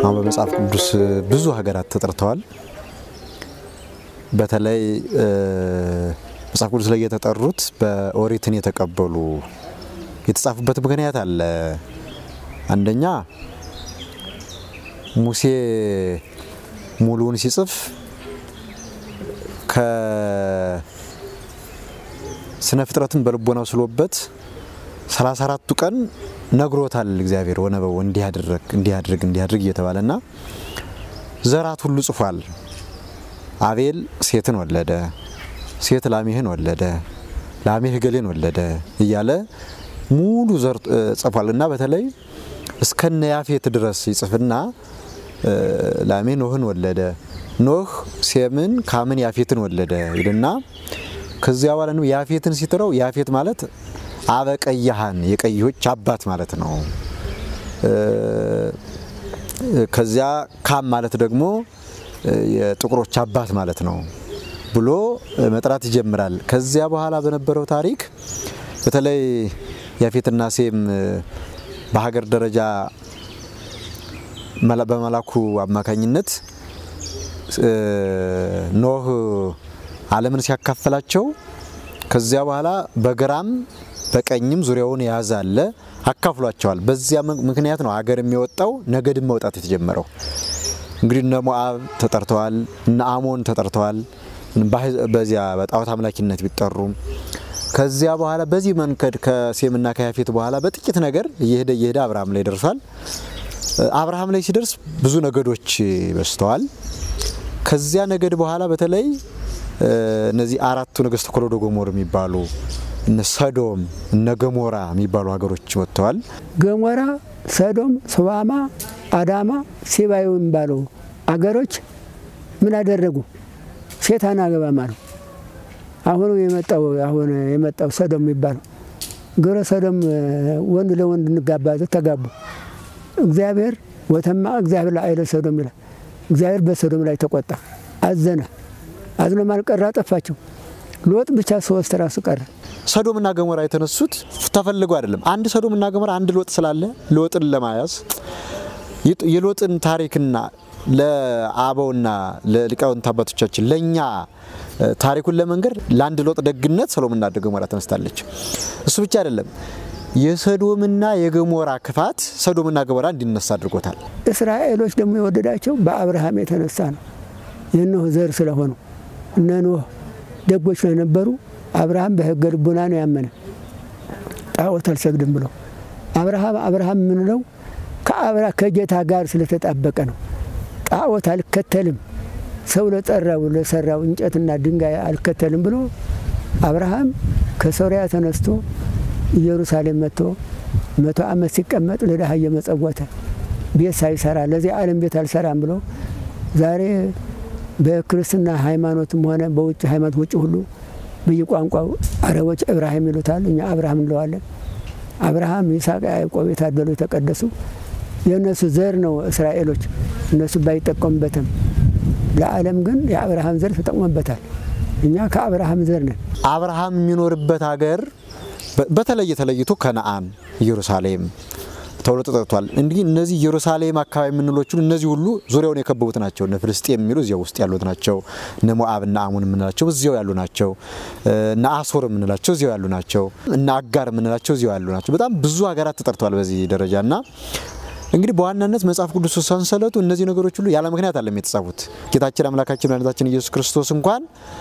አሁን በመጽሐፍ ቅዱስ ብዙ ሀገራት ተጠርተዋል። በተለይ መጽሐፍ ቅዱስ ላይ የተጠሩት በኦሪትን የተቀበሉ የተጻፉበት ምክንያት አለ። አንደኛ ሙሴ ሙሉውን ሲጽፍ ከስነ ፍጥረትን በልቦናው ስሎበት ሰላሳ አራቱ ቀን ነግሮታል እግዚአብሔር ወነበው እንዲያድርግ እንዲያድርግ እንዲያድርግ እየተባለና ዘራት ሁሉ ጽፏል። አቤል ሴትን ወለደ፣ ሴት ላሜህን ወለደ፣ ላሜህ ገሌን ወለደ እያለ ሙሉ ዘር ጽፏል እና በተለይ እስከነ ያፌት ድረስ ይጽፍና ላሜህ ኖህን ወለደ፣ ኖህ ሴምን፣ ካምን፣ ያፌትን ወለደ ይልና ከዚያ በኋላ ነው ያፌትን ሲጥረው ያፌት ማለት አበቀያሃን የቀዮች አባት ማለት ነው። ከዚያ ካም ማለት ደግሞ የጥቁሮች አባት ማለት ነው ብሎ መጥራት ይጀምራል። ከዚያ በኋላ በነበረው ታሪክ በተለይ ያፌትና ሴም በሀገር ደረጃ በመላኩ አማካኝነት ኖህ ዓለምን ሲያካፈላቸው ከዚያ በኋላ በግራም በቀኝም ዙሪያውን የያዘ አለ አካፍሏቸዋል። በዚያ ምክንያት ነው ሀገር የሚወጣው ነገድም መውጣት የተጀመረው። እንግዲህ እነ ሞአብ ተጠርተዋል፣ እነ አሞን ተጠርተዋል። በዚያ በጣዖት አምላኪነት ቢጠሩም ከዚያ በኋላ በዚህ መንገድ ከሴምና ከያፌት በኋላ በጥቂት ነገር እየሄደ እየሄደ አብርሃም ላይ ደርሷል። አብርሃም ላይ ሲደርስ ብዙ ነገዶች በዝተዋል። ከዚያ ነገድ በኋላ በተለይ እነዚህ አራቱ ነገስተ ኮሎዶ ጎሞር የሚባሉ እነ ሰዶም እነ ገሞራ የሚባሉ ሀገሮች ወጥተዋል። ገሞራ፣ ሰዶም፣ ሶባማ፣ አዳማ፣ ሲባዮ የሚባሉ አገሮች ምን አደረጉ? ሴት አናገባም አሉ። አሁኑ የመጣው አሁን የመጣው ሰዶም የሚባለው ግብረ ሰዶም ወንድ ለወንድ እንጋባ ተጋቡ። እግዚአብሔር ወተማ እግዚአብሔር ለአይለ ሰዶም ይላል። እግዚአብሔር በሰዶም ላይ ተቆጣ፣ አዘነ። አዝኖ ማልቀራ ጠፋቸው። ሎጥ ብቻ ሶስት ራሱ ቀረ። ሰዶምና ገሞራ የተነሱት ተፈልገው አይደለም። አንድ ሰዶምና ገሞራ አንድ ሎጥ ስላለ ሎጥን ለማያዝ የሎጥን ታሪክና ለአበውና ለሊቃውንት አባቶቻችን ለእኛ ታሪኩን ለመንገር ለአንድ ሎጥ ደግነት ሰዶምና ገሞራ ተነስታለች። እሱ ብቻ አይደለም። የሰዶምና የገሞራ ክፋት ሰዶምና ገሞራ እንዲነሳ አድርጎታል። እስራኤሎች ደግሞ የወደዳቸው በአብርሃም የተነሳ ነው። የኖህ ዘር ስለሆኑ እነ ኖህ ደጎች ስለነበሩ አብርሃም በሕገ ልቡና ነው ያመነ። ጣዖት አልሰግድም ብሎ አብርሃም አብርሃም የምንለው ከአብራ ከጌታ ጋር ስለተጣበቀ ነው። ጣዖት አልከተልም ሰው ለጠራው ለሰራው እንጨትና ድንጋይ አልከተልም ብሎ አብርሃም ከሶሪያ ተነስቶ ኢየሩሳሌም መጥቶ መቶ ዓመት ሲቀመጥ ለድሃ እየመጸወተ ቤት ሳይሰራ ለዚህ ዓለም ቤት አልሰራም ብሎ ዛሬ በክርስትና ሃይማኖትም ሆነ በውጭ ሃይማኖት ውጭ ሁሉ በየቋንቋው አረቦች እብራሂም ይሉታል፣ እኛ አብርሃም እንለዋለን። አብርሃም፣ ይስሐቅ፣ ያዕቆብ የታደሉ የተቀደሱ የእነሱ ዘር ነው እስራኤሎች። እነሱ ባይጠቀሙበትም ለዓለም ግን የአብርሃም ዘር ተጠቅሞበታል። እኛ ከአብርሃም ዘር ነን። አብርሃም የሚኖርበት ሀገር በተለየ ተለይቶ ከነአን ኢየሩሳሌም ተብሎ ተጠቅቷል። እንዲህ እነዚህ ኢየሩሳሌም አካባቢ የምንሎቹን እነዚህ ሁሉ ዙሪያውን የከበቡት ናቸው። እነ ፍልስጤም የሚሉ እዚያው ውስጥ ያሉት ናቸው። እነ ሞአብ እና አሙን የምንላቸው እዚያው ያሉ ናቸው። እነ አሶር የምንላቸው እዚያው ያሉ ናቸው። እነ አጋር የምንላቸው እዚያው ያሉ ናቸው። በጣም ብዙ ሀገራት ተጠርተዋል በዚህ ደረጃ እና እንግዲህ በዋናነት መጽሐፍ ቅዱስ ሰንሰለቱ እነዚህ ነገሮች ሁሉ ያለ ምክንያት አለም የተጻፉት። ጌታችን አምላካችን መድኃኒታችን ኢየሱስ ክርስቶስ እንኳን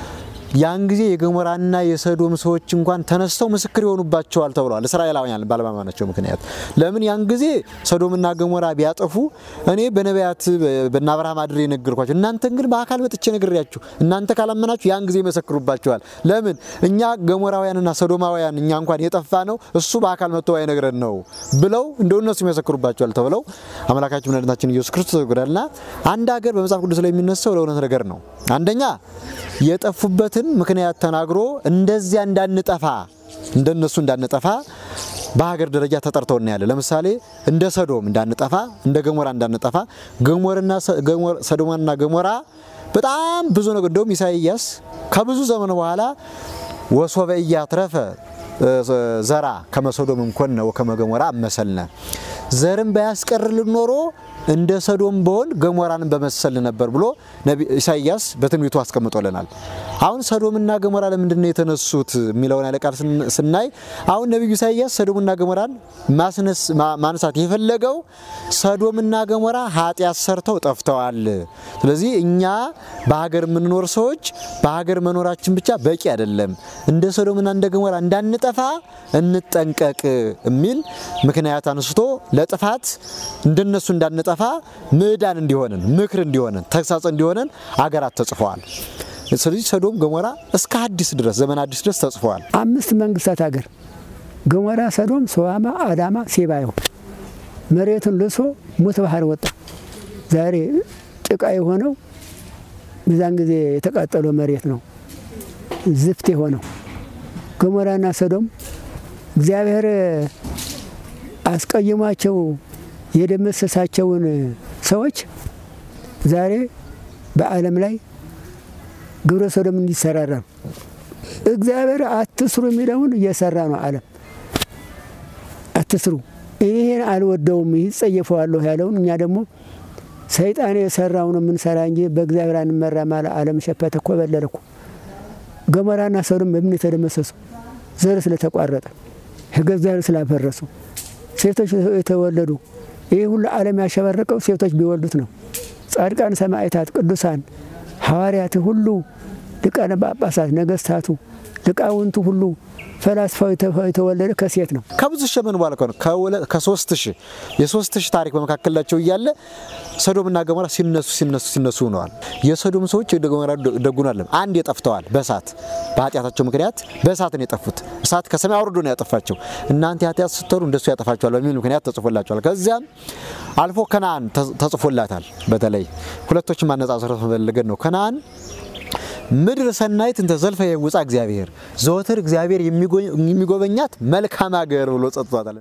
ያን ጊዜ የገሞራና የሰዶም ሰዎች እንኳን ተነስተው ምስክር ይሆኑባቸዋል ተብለዋል። እስራኤላውያን ባለማመናቸው ምክንያት ለምን ያን ጊዜ ሰዶምና ገሞራ ቢያጠፉ እኔ በነቢያት በእነ አብርሃም አድሬ የነገርኳቸው እናንተን ግን በአካል መጥቼ ነግሬያችሁ እናንተ ካላመናችሁ ያን ጊዜ ይመሰክሩባቸዋል። ለምን እኛ ገሞራውያንና ሰዶማውያን እኛ እንኳን የጠፋ ነው እሱ በአካል መጥቶ ባይነግረን ነው ብለው እንደው እነሱ ይመሰክሩባቸዋል ተብለው አምላካችን መድኃኒታችን ኢየሱስ ክርስቶስ ይጎዳልና አንድ ሀገር በመጽሐፍ ቅዱስ ላይ የሚነሳው ለእውነት ነገር ነው። አንደኛ የጠፉበትን ምክንያት ተናግሮ እንደዚያ እንዳንጠፋ እንደነሱ እንዳንጠፋ በሀገር ደረጃ ተጠርተው እናያለን። ለምሳሌ እንደ ሰዶም እንዳንጠፋ፣ እንደ ገሞራ እንዳንጠፋ ገሞርና ሰዶምና ገሞራ በጣም ብዙ ነገር እንደውም ኢሳይያስ ከብዙ ዘመን በኋላ ወሶበ ኢያትረፈ ዘራ ከመ ሰዶም እንኮነ ወከመ ገሞራ አመሰልነ ዘርን ባያስቀርልን ኖሮ እንደ ሰዶም በሆን ገሞራንን በመሰል ነበር ብሎ ኢሳይያስ በትንቢቱ አስቀምጦልናል። አሁን ሰዶምና ገሞራ ለምንድን ነው የተነሱት የሚለውን ያለ ቃል ስናይ አሁን ነቢዩ ኢሳይያስ ሰዶምና ገሞራን ማንሳት የፈለገው ሰዶምና ገሞራ ኃጢአት ሰርተው ጠፍተዋል። ስለዚህ እኛ በሀገር የምንኖር ሰዎች በሀገር መኖራችን ብቻ በቂ አይደለም፣ እንደ ሰዶምና እንደ ገሞራ እንዳንጠፋ እንጠንቀቅ የሚል ምክንያት አንስቶ ለጥፋት እንደነሱ እንዳንጠፋ ምዕዳን እንዲሆነን፣ ምክር እንዲሆነን፣ ተግሳጽ እንዲሆነን አገራት ተጽፈዋል። ስለዚህ ሰዶም ገሞራ እስከ አዲስ ድረስ ዘመን አዲስ ድረስ ተጽፈዋል። አምስት መንግስታት ሀገር ገሞራ፣ ሰዶም፣ ሶዋማ፣ አዳማ፣ ሴባዮ መሬቱን ልሶ ሙት ባህር ወጣ። ዛሬ ጭቃ የሆነው በዛን ጊዜ የተቃጠለው መሬት ነው ዝፍት የሆነው። ገሞራና ሰዶም እግዚአብሔር አስቀይሟቸው የደመሰሳቸውን ሰዎች ዛሬ በዓለም ላይ ግብረ ሰዶም እንዲሰራራ ነው። እግዚአብሔር አትስሩ የሚለውን እየሰራ ነው ዓለም። አትስሩ፣ ይሄን አልወደውም፣ ይጸየፈዋለሁ ያለውን እኛ ደግሞ ሰይጣን የሰራው ነው የምንሰራ እንጂ በእግዚአብሔር አንመራ ማለ ዓለም ሸፈተ እኮ በለለ እኮ። ገሞራና ሰዶም በምን የተደመሰሱ ዘር ስለተቋረጠ ሕገ እግዚአብሔር ስላፈረሱ ሴቶች የተወለዱ ይህ ሁሉ ዓለም ያሸበረቀው ሴቶች ቢወልዱት ነው። ጻድቃን፣ ሰማዕታት፣ ቅዱሳን ሐዋርያት ሁሉ ሊቃነ ጳጳሳት፣ ነገስታቱ፣ ሊቃውንቱ ሁሉ ፈላስፋው የተወለደ ከሴት ነው። ከብዙ ሺህ ዘመን በኋላ ነው ከሶስት ሺህ የሶስት ሺህ ታሪክ በመካከላቸው እያለ ሰዶምና ገሞራ ሲነሱ ሲነሱ ሲነሱ ሆነዋል። የሰዶም ሰዎች ወደ ገሞራ ደጉን አለም አንድ የጠፍተዋል። በእሳት በኃጢአታቸው ምክንያት በእሳት ነው የጠፉት። እሳት ከሰማይ አውርዶ ነው ያጠፋቸው። እናንተ ኃጢአት ስትሰሩ እንደሱ ያጠፋቸዋል በሚል ምክንያት ተጽፎላቸዋል። ከዚያም አልፎ ከነአን ተጽፎላታል። በተለይ ሁለቶችን ማነጻጸር መፈለገን ነው። ከነአን ምድር ሰናይት እንተ ዘልፈ የውፃ እግዚአብሔር ዘወትር እግዚአብሔር የሚጎበኛት መልካም ሀገር ብሎ ጸጥቷታል።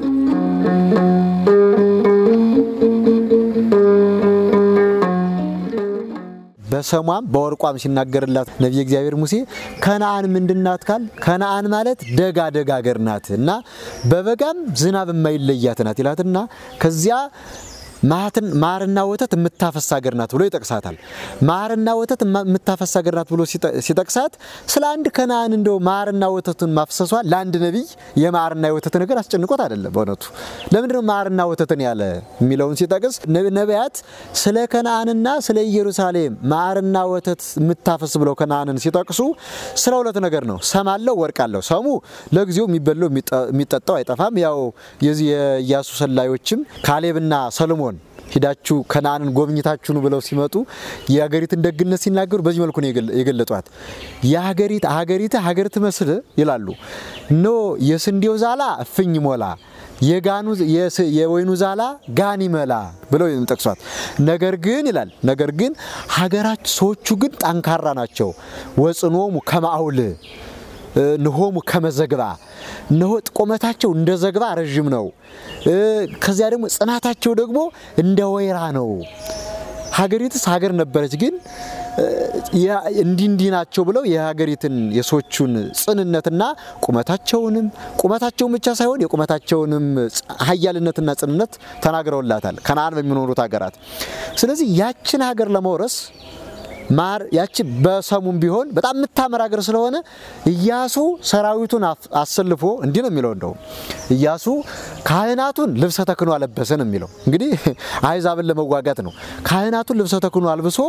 በሰሟም በወርቋም ሲናገርላት ነቢየ እግዚአብሔር ሙሴ ከነአን ምንድናት ካል ከነአን ማለት ደጋ ደጋ ሀገር ናት እና በበጋም ዝናብ የማይለያት ናት ይላትና ከዚያ ማርና ወተት የምታፈስ ሀገር ናት ብሎ ይጠቅሳታል። ማርና ወተት የምታፈስ ሀገር ናት ብሎ ሲጠቅሳት ስለ አንድ ከነአን እንደው ማርና ወተቱን ማፍሰሷ ለአንድ ነቢይ የማርና የወተት ነገር አስጨንቆት አይደለም። በእውነቱ ለምንድነው ማርና ወተትን ያለ የሚለውን ሲጠቅስ ነቢያት ስለ ከነአንና ስለ ኢየሩሳሌም ማርና ወተት የምታፈስ ብለው ከነአንን ሲጠቅሱ ስለ ሁለት ነገር ነው። ሰም አለው፣ ወርቅ አለው። ሰሙ ለጊዜው የሚበላው የሚጠጣው አይጠፋም። ያው የዚህ የኢያሱ ሰላዮችም ካሌብና ሰሎሞን ሂዳችሁ ከነአንን ጎብኝታችሁ ነው ብለው ሲመጡ የሀገሪትን ደግነት ሲናገሩ በዚህ መልኩ ነው የገለጧት። የሀገሪት ሀገሪት ሀገር ትመስል ይላሉ። ኖ የስንዴው ዛላ እፍኝ ሞላ የጋኑ የወይኑ ዛላ ጋን ይመላ ብለው ጠቅሷት። ነገር ግን ይላል ነገር ግን ሀገራች ሰዎቹ ግን ጠንካራ ናቸው። ወጽኖሙ ከማአውል ንሆሙ ከመዘግባ እነሆ ቁመታቸው እንደ ዘግባ ረዥም ነው። ከዚያ ደግሞ ጽናታቸው ደግሞ እንደ ወይራ ነው። ሀገሪትስ ሀገር ነበረች፣ ግን እንዲህ እንዲህ ናቸው ብለው የሀገሪትን የሰዎቹን ጽንነትና ቁመታቸውንም ቁመታቸውን ብቻ ሳይሆን የቁመታቸውንም ሀያልነትና ጽንነት ተናግረውላታል ከነአን በሚኖሩት ሀገራት። ስለዚህ ያችን ሀገር ለመውረስ ማር ያቺ በሰሙም ቢሆን በጣም የምታምር ሀገር ስለሆነ ኢያሱ ሰራዊቱን አሰልፎ እንዲህ ነው የሚለው። እንደውም ኢያሱ ካህናቱን ልብሰ ተክህኖ አለበሰ ነው የሚለው። እንግዲህ አሕዛብን ለመዋጋት ነው። ካህናቱን ልብሰ ተክህኖ አልብሶ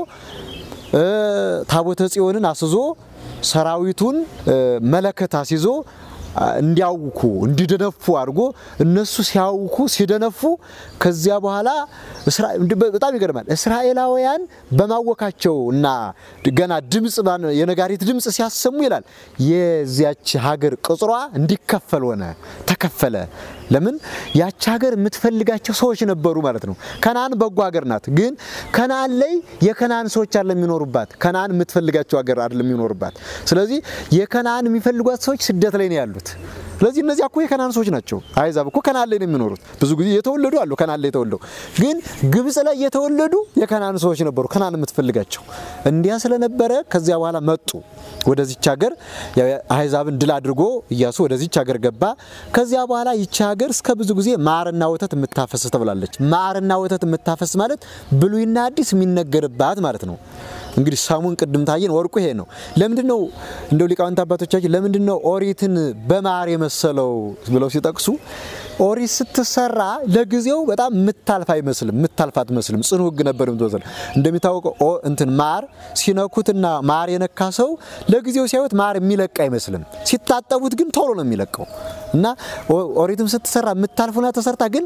ታቦተ ጽዮንን አስዞ ሰራዊቱን መለከት አስይዞ እንዲያውኩ እንዲደነፉ አድርጎ እነሱ ሲያውኩ ሲደነፉ ከዚያ በኋላ በጣም ይገርማል። እስራኤላውያን በማወካቸው እና ገና ድምፅ የነጋሪት ድምፅ ሲያሰሙ ይላል የዚያች ሀገር ቅጽሯ እንዲከፈል ሆነ፣ ተከፈለ። ለምን ያች ሀገር የምትፈልጋቸው ሰዎች ነበሩ ማለት ነው። ከነአን በጎ ሀገር ናት፣ ግን ከነአን ላይ የከነአን ሰዎች አለ የሚኖሩባት። ከነአን የምትፈልጋቸው ሀገር አይደለም የሚኖሩባት። ስለዚህ የከነአን የሚፈልጓት ሰዎች ስደት ላይ ነው ያሉት። ስለዚህ እነዚያ እኮ የከናን ሰዎች ናቸው። አሕዛብ እኮ ከናን ላይ ነው የሚኖሩት። ብዙ ጊዜ የተወለዱ አሉ ከናን ላይ የተወለዱ ግን ግብፅ ላይ የተወለዱ የከናን ሰዎች ነበሩ። ከናን የምትፈልጋቸው እንዲያ ስለነበረ ከዚያ በኋላ መጡ ወደዚች ሀገር አሕዛብን ድል አድርጎ እያሱ ወደዚች ሀገር ገባ። ከዚያ በኋላ ይቺ ሀገር እስከ ብዙ ጊዜ ማርና ወተት የምታፈስ ተብላለች። ማርና ወተት የምታፈስ ማለት ብሉይና አዲስ የሚነገርባት ማለት ነው። እንግዲህ ሰሙን ቅድም ታየን፣ ወርቁ ይሄ ነው። ለምንድን ነው እንደው ሊቃውንት አባቶቻችን ለምንድን ነው ኦሪትን በማር የመሰለው ብለው ሲጠቅሱ ኦሪት ስትሰራ ለጊዜው በጣም የምታልፍ አይመስልም፣ የምታልፍ አትመስልም። ጽኑ ሕግ ነበር የምትወስድ። እንደሚታወቀው እንትን ማር ሲነኩትና ማር የነካ ሰው ለጊዜው ሲያዩት ማር የሚለቅ አይመስልም። ሲታጠቡት ግን ቶሎ ነው የሚለቀው እና ኦሪትም ስትሰራ የምታልፉና ተሰርታ ግን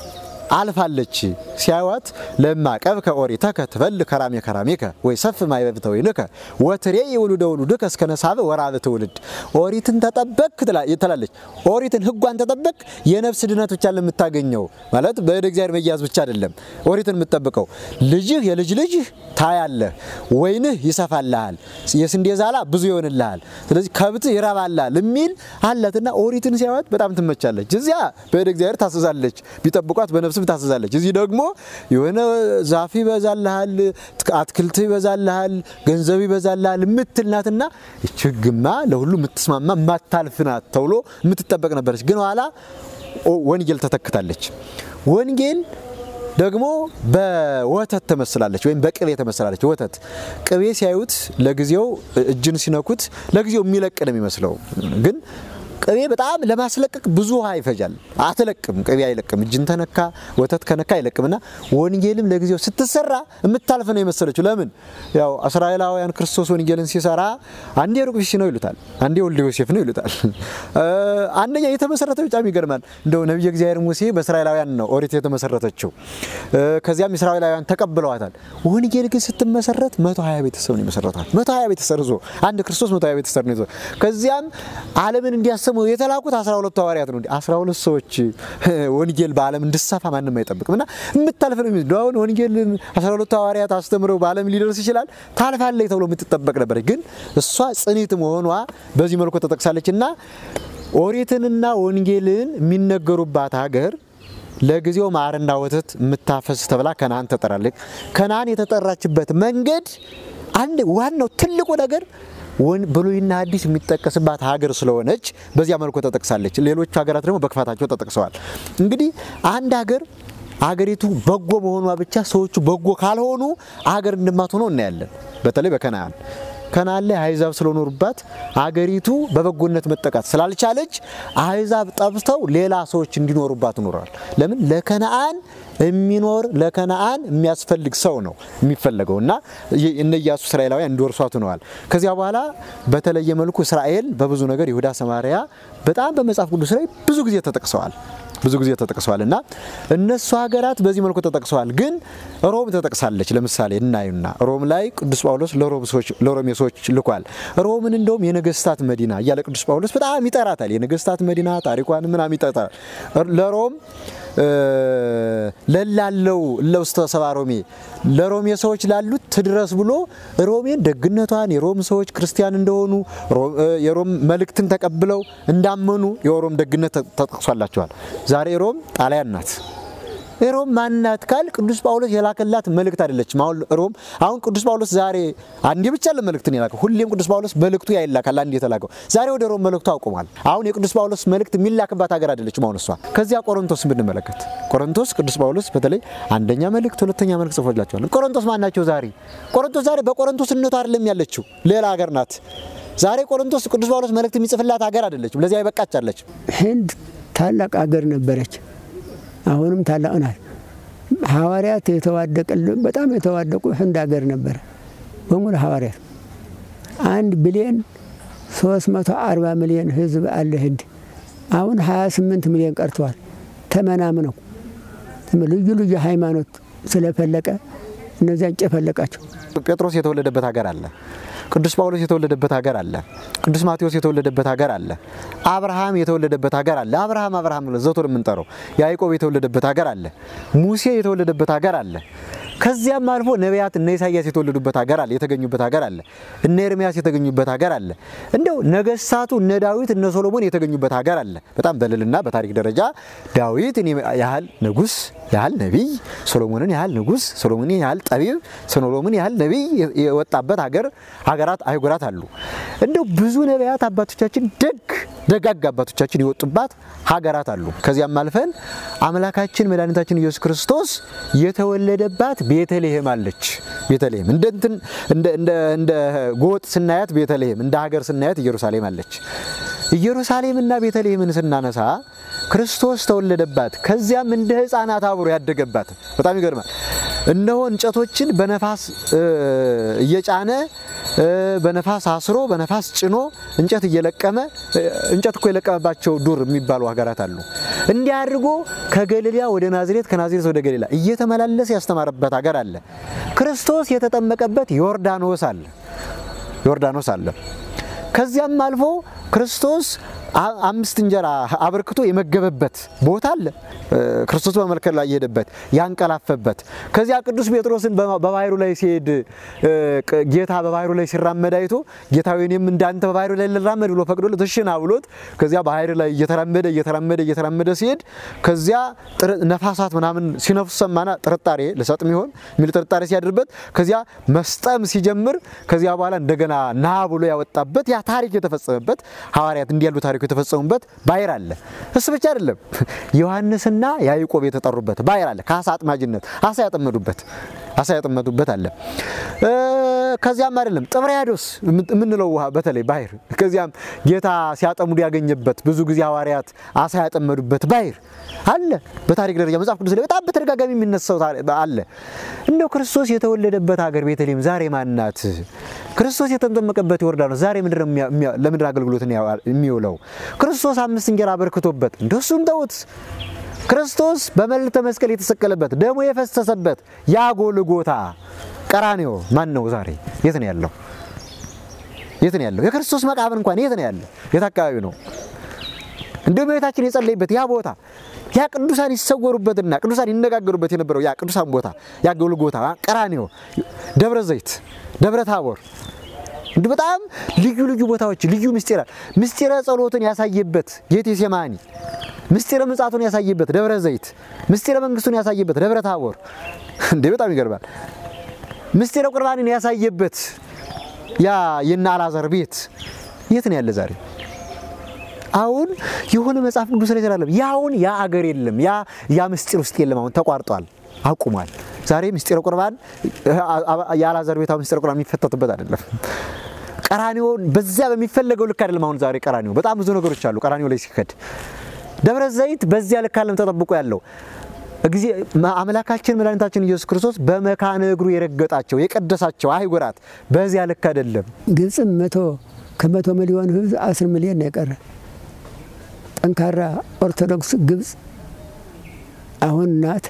አልፋለች ሲያዩት ለማ ቀብከ ኦሪተከ ትበል ከራሜ ከራሜከ ወይ ሰፍ ማይበብ ተወይንከ ወትሬ የውሉደ ውሉድከ እስከ ነሳበ ወራብ ትውልድ ኦሪትን ተጠበቅ ትላለች። ኦሪትን ሕጓን ተጠበቅ የነፍስ ድነት ብቻ ለምታገኘው ማለት በእደ እግዚአብሔር መያዝ ብቻ አይደለም። ኦሪትን የምትጠብቀው ልጅህ የልጅ ልጅህ ታያለህ፣ ወይንህ ይሰፋልሃል፣ የስንዴ ዛላ ብዙ ይሆንልሃል፣ ስለዚህ ከብትህ ይረባልሃል የሚል አላትና ኦሪትን ሲያዩት በጣም ትመቻለች። እዚያ በእደ እግዚአብሔር ታስዛለች፣ ቢጠብቋት በነፍስ ስም ታስዛለች። እዚህ ደግሞ የሆነ ዛፍ ይበዛልሃል፣ አትክልት ይበዛልሃል፣ ገንዘብ ይበዛልሃል የምትል ናትና ችግማ ለሁሉ የምትስማማ የማታልፍ ናት ተብሎ የምትጠበቅ ነበረች። ግን ኋላ ወንጌል ተተክታለች። ወንጌል ደግሞ በወተት ተመስላለች ወይም በቅቤ ተመስላለች። ወተት ቅቤ ሲያዩት ለጊዜው እጅን ሲነኩት ለጊዜው የሚለቅ ነው የሚመስለው ግን ቅቤ በጣም ለማስለቀቅ ብዙ ውሃ ይፈጃል። አትለቅም፣ ቅቤ አይለቅም። እጅን ተነካ ወተት ከነካ አይለቅምና ወንጌልም ለጊዜው ስትሰራ የምታልፍ ነው የመሰለችው። ለምን ያው እስራኤላውያን ክርስቶስ ወንጌልን ሲሰራ አንዴ ሩቅ ብእሲ ነው ይሉታል፣ አንዴ ወልደ ዮሴፍ ነው ይሉታል። አንደኛ የተመሰረተው በጣም ይገርማል። እንደው ነቢየ እግዚአብሔር ሙሴ በእስራኤላውያን ነው ኦሪት የተመሰረተችው። ከዚያም እስራኤላውያን ተቀብለዋታል። ወንጌል ግን ስትመሰረት መቶ ሀያ ቤተሰብ ነው የመሰረቷል። መቶ ሀያ ቤተሰብ ይዞ አንድ ክርስቶስ መቶ ሀያ ቤተሰብ ነው ይዞ ከዚያም ዓለምን እንዲያሰሙ የተላኩት 12 ሐዋርያት ነው። 12 ሰዎች ወንጌል በዓለም እንድሰፋ ማንም አይጠብቅም እና የምታልፍ ነው የሚመስለው። አሁን ወንጌል 12 ሐዋርያት አስተምረው በዓለም ሊደርስ ይችላል ታልፋለች ተብሎ የምትጠበቅ ነበር። ግን እሷ ጽኒት መሆኗ በዚህ መልኩ ተጠቅሳለች እና ኦሪትንና ወንጌልን የሚነገሩባት ሀገር ለጊዜው ማርና ወተት የምታፈስ ተብላ ከነአን ተጠራለች። ከነአን የተጠራችበት መንገድ አንድ ዋናው ትልቁ ነገር ብሉይና አዲስ የሚጠቀስባት ሀገር ስለሆነች በዚያ መልኩ ተጠቅሳለች። ሌሎቹ ሀገራት ደግሞ በክፋታቸው ተጠቅሰዋል። እንግዲህ አንድ ሀገር አገሪቱ በጎ መሆኗ ብቻ ሰዎቹ በጎ ካልሆኑ አገር እንደማትሆነው እናያለን። በተለይ በከነአን ከነአን ላይ አሕዛብ ስለኖሩባት አገሪቱ በበጎነት መጠቃት ስላልቻለች አሕዛብ ጠብተው ሌላ ሰዎች እንዲኖሩባት ኖረዋል። ለምን ለከነአን የሚኖር ለከነአን የሚያስፈልግ ሰው ነው የሚፈለገው እና እነ ኢያሱ እስራኤላውያን እንዲወርሷት ሆነዋል። ከዚያ በኋላ በተለየ መልኩ እስራኤል በብዙ ነገር ይሁዳ፣ ሰማሪያ በጣም በመጽሐፍ ቅዱስ ላይ ብዙ ጊዜ ተጠቅሰዋል ብዙ ጊዜ ተጠቅሰዋል እና እነሱ ሀገራት በዚህ መልኩ ተጠቅሰዋል። ግን ሮም ተጠቅሳለች። ለምሳሌ እናዩና ሮም ላይ ቅዱስ ጳውሎስ ለሮሜ ሰዎች ልኳል። ሮምን እንደውም የነገስታት መዲና እያለ ቅዱስ ጳውሎስ በጣም ይጠራታል። የነገስታት መዲና ታሪኳን ምናምን ይጠራል። ለሮም ለላለው ለውስተ ሰባ ሮሜ ለሮሜ ሰዎች ላሉት ትድረስ ብሎ ሮሜን ደግነቷን የሮም ሰዎች ክርስቲያን እንደሆኑ የሮም መልእክትን ተቀብለው እንዳመኑ የሮም ደግነት ተጠቅሷላቸዋል። ዛሬ ሮም ጣሊያን ናት። ሮም ማናት ካል ቅዱስ ጳውሎስ የላከላት መልእክት አይደለችም። አሁን ሮም አሁን ቅዱስ ጳውሎስ ዛሬ አንዴ ብቻ ለመልእክትን የላከው ሁሌም ቅዱስ ጳውሎስ መልእክቱ ያይላካል አንዴ የተላከው ዛሬ ወደ ሮም መልእክቱ አቁሟል። አሁን የቅዱስ ጳውሎስ መልእክት የሚላክባት ሀገር አይደለችም አሁን እሷ። ከዚያ ቆሮንቶስ ብንመለከት ቆሮንቶስ ቅዱስ ጳውሎስ በተለይ አንደኛ መልእክት፣ ሁለተኛ መልእክት ጽፎላቸዋል። ቆሮንቶስ ማናቸው ዛሬ? ቆሮንቶስ ዛሬ በቆሮንቶስነቱ አይደለም ያለችው ሌላ ሀገር ናት። ዛሬ ቆሮንቶስ ቅዱስ ጳውሎስ መልእክት የሚጽፍላት ሀገር አይደለችም። ለዚያ አይበቃች አለች። ህንድ ታላቅ ሀገር ነበረች። አሁንም ታላቅ ናት። ሐዋርያት የተዋደቀልን በጣም የተዋደቁ ህንድ ሀገር ነበረ በሙሉ ሐዋርያት አንድ ቢሊዮን ሶስት መቶ አርባ ሚሊዮን ህዝብ አለ ህንድ። አሁን ሀያ ስምንት ሚሊዮን ቀርተዋል። ተመናምነው ልዩ ልዩ ሃይማኖት ስለፈለቀ እነዚያን ጨፈለቃቸው። ጴጥሮስ የተወለደበት ሀገር አለ። ቅዱስ ጳውሎስ የተወለደበት ሀገር አለ። ቅዱስ ማቴዎስ የተወለደበት ሀገር አለ። አብርሃም የተወለደበት ሀገር አለ። አብርሃም አብርሃም ብለን ዘወትር የምንጠራው ያዕቆብ የተወለደበት ሀገር አለ። ሙሴ የተወለደበት ሀገር አለ። ከዚያም አልፎ ነቢያት እነ ኢሳያስ የተወለዱበት ሀገር አለ፣ የተገኙበት ሀገር አለ። እነ ኤርሚያስ የተገኙበት ሀገር አለ። እንደው ነገስታቱ እነ ዳዊት እነ ሶሎሞን የተገኙበት ሀገር አለ። በጣም በልልና በታሪክ ደረጃ ዳዊትን ያህል ንጉስ ያህል ነቢይ፣ ሶሎሞንን ያህል ንጉስ፣ ሶሎሞንን ያህል ጠቢብ፣ ሶሎሞን ያህል ነቢይ የወጣበት ሀገር ሀገራት አህጉራት አሉ። እንደው ብዙ ነቢያት አባቶቻችን ደግ ደጋግ አባቶቻችን የወጡባት ሀገራት አሉ። ከዚያም አልፈን አምላካችን መድኃኒታችን ኢየሱስ ክርስቶስ የተወለደባት ቤተልሔም አለች። ቤተልሔም እንደ እንትን እንደ ጎጥ ስናያት ቤተልሔም፣ እንደ ሀገር ስናያት ኢየሩሳሌም አለች። ኢየሩሳሌምና ቤተልሔምን ስናነሳ ክርስቶስ ተወለደባት፣ ከዚያም እንደ ሕፃናት አብሮ ያደገባት። በጣም ይገርማል። እነሆ እንጨቶችን በነፋስ እየጫነ በነፋስ አስሮ በነፋስ ጭኖ እንጨት እየለቀመ እንጨት እኮ የለቀመባቸው ዱር የሚባሉ ሀገራት አሉ። እንዲህ አድርጎ ከገሊላ ወደ ናዝሬት ከናዝሬት ወደ ገሊላ እየተመላለሰ ያስተማረበት ሀገር አለ። ክርስቶስ የተጠመቀበት ዮርዳኖስ አለ ዮርዳኖስ አለ። ከዚያም አልፎ ክርስቶስ አምስት እንጀራ አበርክቶ የመገበበት ቦታ አለ። ክርስቶስ በመርከብ ላይ የሄደበት ያንቀላፈበት። ከዚያ ቅዱስ ጴጥሮስን በባህሩ ላይ ሲሄድ ጌታ በባህሩ ላይ ሲራመድ አይቶ ጌታ እኔም እንዳንተ በባህሩ ላይ ልራመድ ብሎ ፈቅዶለት እሺ ና ብሎት ከዚያ ባህር ላይ እየተራመደ እየተራመደ እየተራመደ ሲሄድ ከዚያ ነፋሳት ምናምን ሲነፍሱ ሰማና ጥርጣሬ ልሰጥም ይሆን የሚል ጥርጣሬ ሲያድርበት ከዚያ መስጠም ሲጀምር ከዚያ በኋላ እንደገና ና ብሎ ያወጣበት ያ ታሪክ የተፈጸመበት ሐዋርያት እንዲህ ያሉ ታሪኮች የተፈጸሙበት ባህር አለ። እሱ ብቻ አይደለም፣ ዮሐንስና ያዕቆብ የተጠሩበት ባህር አለ። ከአሳ አጥማጅነት አሳ ያጠመዱበት አሳ ያጠመዱበት አለ። ከዚያም አይደለም ጥብርያዶስ የምንለው ውሃ በተለይ ባህር ከዚያም ጌታ ሲያጠምዱ ያገኘበት ብዙ ጊዜ ሐዋርያት አሳ ያጠመዱበት ባህር አለ። በታሪክ ደረጃ መጽሐፍ ቅዱስ ላይ በጣም በተደጋጋሚ የሚነሳው አለ። እንደው ክርስቶስ የተወለደበት ሀገር ቤተልሔም ዛሬ ማናት? ክርስቶስ የተጠመቀበት ዮርዳኖስ ዛሬ ለምድር አገልግሎት የሚውለው ክርስቶስ አምስት እንጀራ አበርክቶበት እንደሱም ተውት። ክርስቶስ በመልዕልተ መስቀል የተሰቀለበት ደሙ የፈሰሰበት ያ ጎልጎታ ቀራንዮ ማን ነው? ዛሬ የት ነው ያለው? የት ነው ያለው? የክርስቶስ መቃብር እንኳን የት ነው ያለው? የት አካባቢ ነው? እንደ ቤታችን የጸለይበት ያ ቦታ ያ ቅዱሳን ይሰወሩበትና ቅዱሳን ይነጋገሩበት የነበረው ያ ቅዱሳን ቦታ ያ ጎልጎታ ቀራንዮ፣ ደብረ ዘይት፣ ደብረ ታቦር እንዲህ በጣም ልዩ ልዩ ቦታዎች ልዩ ምስጢራ ምስጢረ ጸሎትን ያሳየበት ጌቴሴማኒ ምስጢረ ምጽአቱን ያሳየበት ደብረ ዘይት ምስጢረ መንግስቱን ያሳየበት ደብረ ታቦር እንዴ በጣም ይገርማል። ምስጢረ ቁርባንን ያሳየበት ያ የነ አልዓዛር ቤት የት ነው ያለ ዛሬ? አሁን የሆነ መጽሐፍ ቅዱስ ላይ ተላለም ያውን ያ አገር የለም ያ ያ ምስጢር ውስጥ የለም። አሁን ተቋርጧል፣ አቁሟል። ዛሬ ምስጢረ ቁርባን የአልዓዛር ቤታው ምስጢረ ቁርባን የሚፈተትበት አይደለም። ቀራኒዮ በዚያ በሚፈለገው ልክ አይደለም። አሁን ዛሬ ቀራኒዮ በጣም ብዙ ነገሮች አሉ። ቀራኒዮ ላይ ሲከድ ደብረ ዘይት በዚያ ልክ አለም ተጠብቆ ያለው ጊዜ አምላካችን መድኃኒታችን ኢየሱስ ክርስቶስ በመካነ እግሩ የረገጣቸው የቀደሳቸው አህጉራት በዚያ ልክ አይደለም። ግብፅም መቶ ከመቶ ሚሊዮን ህዝብ አስር ሚሊዮን ነው የቀረ። ጠንካራ ኦርቶዶክስ ግብፅ አሁን ናት።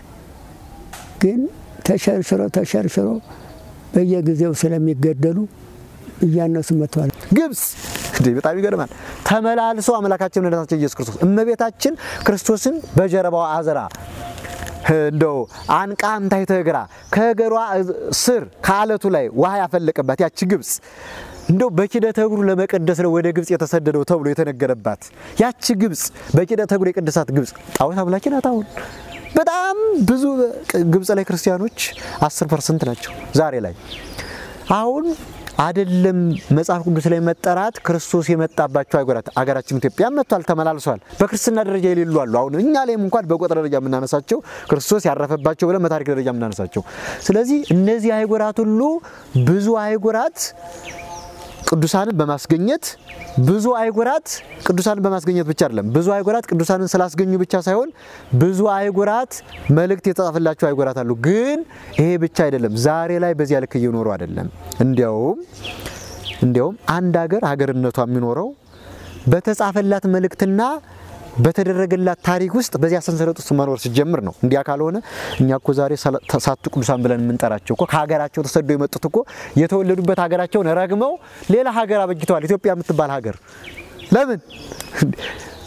ግን ተሸርሽሮ ተሸርሽሮ በየጊዜው ስለሚገደሉ እያነሱ መጥተዋል። ግብፅ እንዴ በጣም ይገርማል። ተመላልሶ አምላካችን መድኃኒታችን ኢየሱስ ክርስቶስ እመቤታችን ክርስቶስን በጀርባዋ አዝራ እንደው አንቃ እምታይተ እግራ ከእግሯ ስር ከአለቱ ላይ ውሃ ያፈለቀባት ያቺ ግብፅ እንደው በኪደተ እግሩ ለመቀደስ ነው ወደ ግብፅ የተሰደደው ተብሎ የተነገረባት ያቺ ግብፅ በኪደተ እግሩ የቀደሳት ግብፅ ጣዖት አምላኪ ናት። አሁን በጣም ብዙ ግብፅ ላይ ክርስቲያኖች አስር ፐርሰንት ናቸው ዛሬ ላይ አሁን አይደለም መጽሐፍ ቅዱስ ላይ መጠራት ክርስቶስ የመጣባቸው አገራት አገራችን ኢትዮጵያ መጥቷል፣ ተመላልሷል። በክርስትና ደረጃ የሌሉ አሉ። አሁን እኛ ላይም እንኳን በቁጥር ደረጃ የምናነሳቸው ክርስቶስ ያረፈባቸው ብለን በታሪክ ደረጃ የምናነሳቸው። ስለዚህ እነዚህ አህጉራት ሁሉ ብዙ አህጉራት ቅዱሳንን በማስገኘት ብዙ አህጉራት ቅዱሳንን በማስገኘት ብቻ አይደለም፣ ብዙ አህጉራት ቅዱሳንን ስላስገኙ ብቻ ሳይሆን ብዙ አህጉራት መልእክት የተጻፈላቸው አህጉራት አሉ። ግን ይሄ ብቻ አይደለም፣ ዛሬ ላይ በዚያ ልክ እየኖሩ አይደለም። እንዲያውም እንዲያውም አንድ ሀገር ሀገርነቷ የሚኖረው በተጻፈላት መልእክትና በተደረገላት ታሪክ ውስጥ በዚያ ሰንሰለት ውስጥ መኖር ሲጀምር ነው። እንዲያ ካልሆነ እኛ እኮ ዛሬ ሳቱ ቅዱሳን ብለን የምንጠራቸው እኮ ከሀገራቸው ተሰደው የመጡት እኮ የተወለዱበት ሀገራቸውን ረግመው ሌላ ሀገር አበጅተዋል። ኢትዮጵያ የምትባል ሀገር ለምን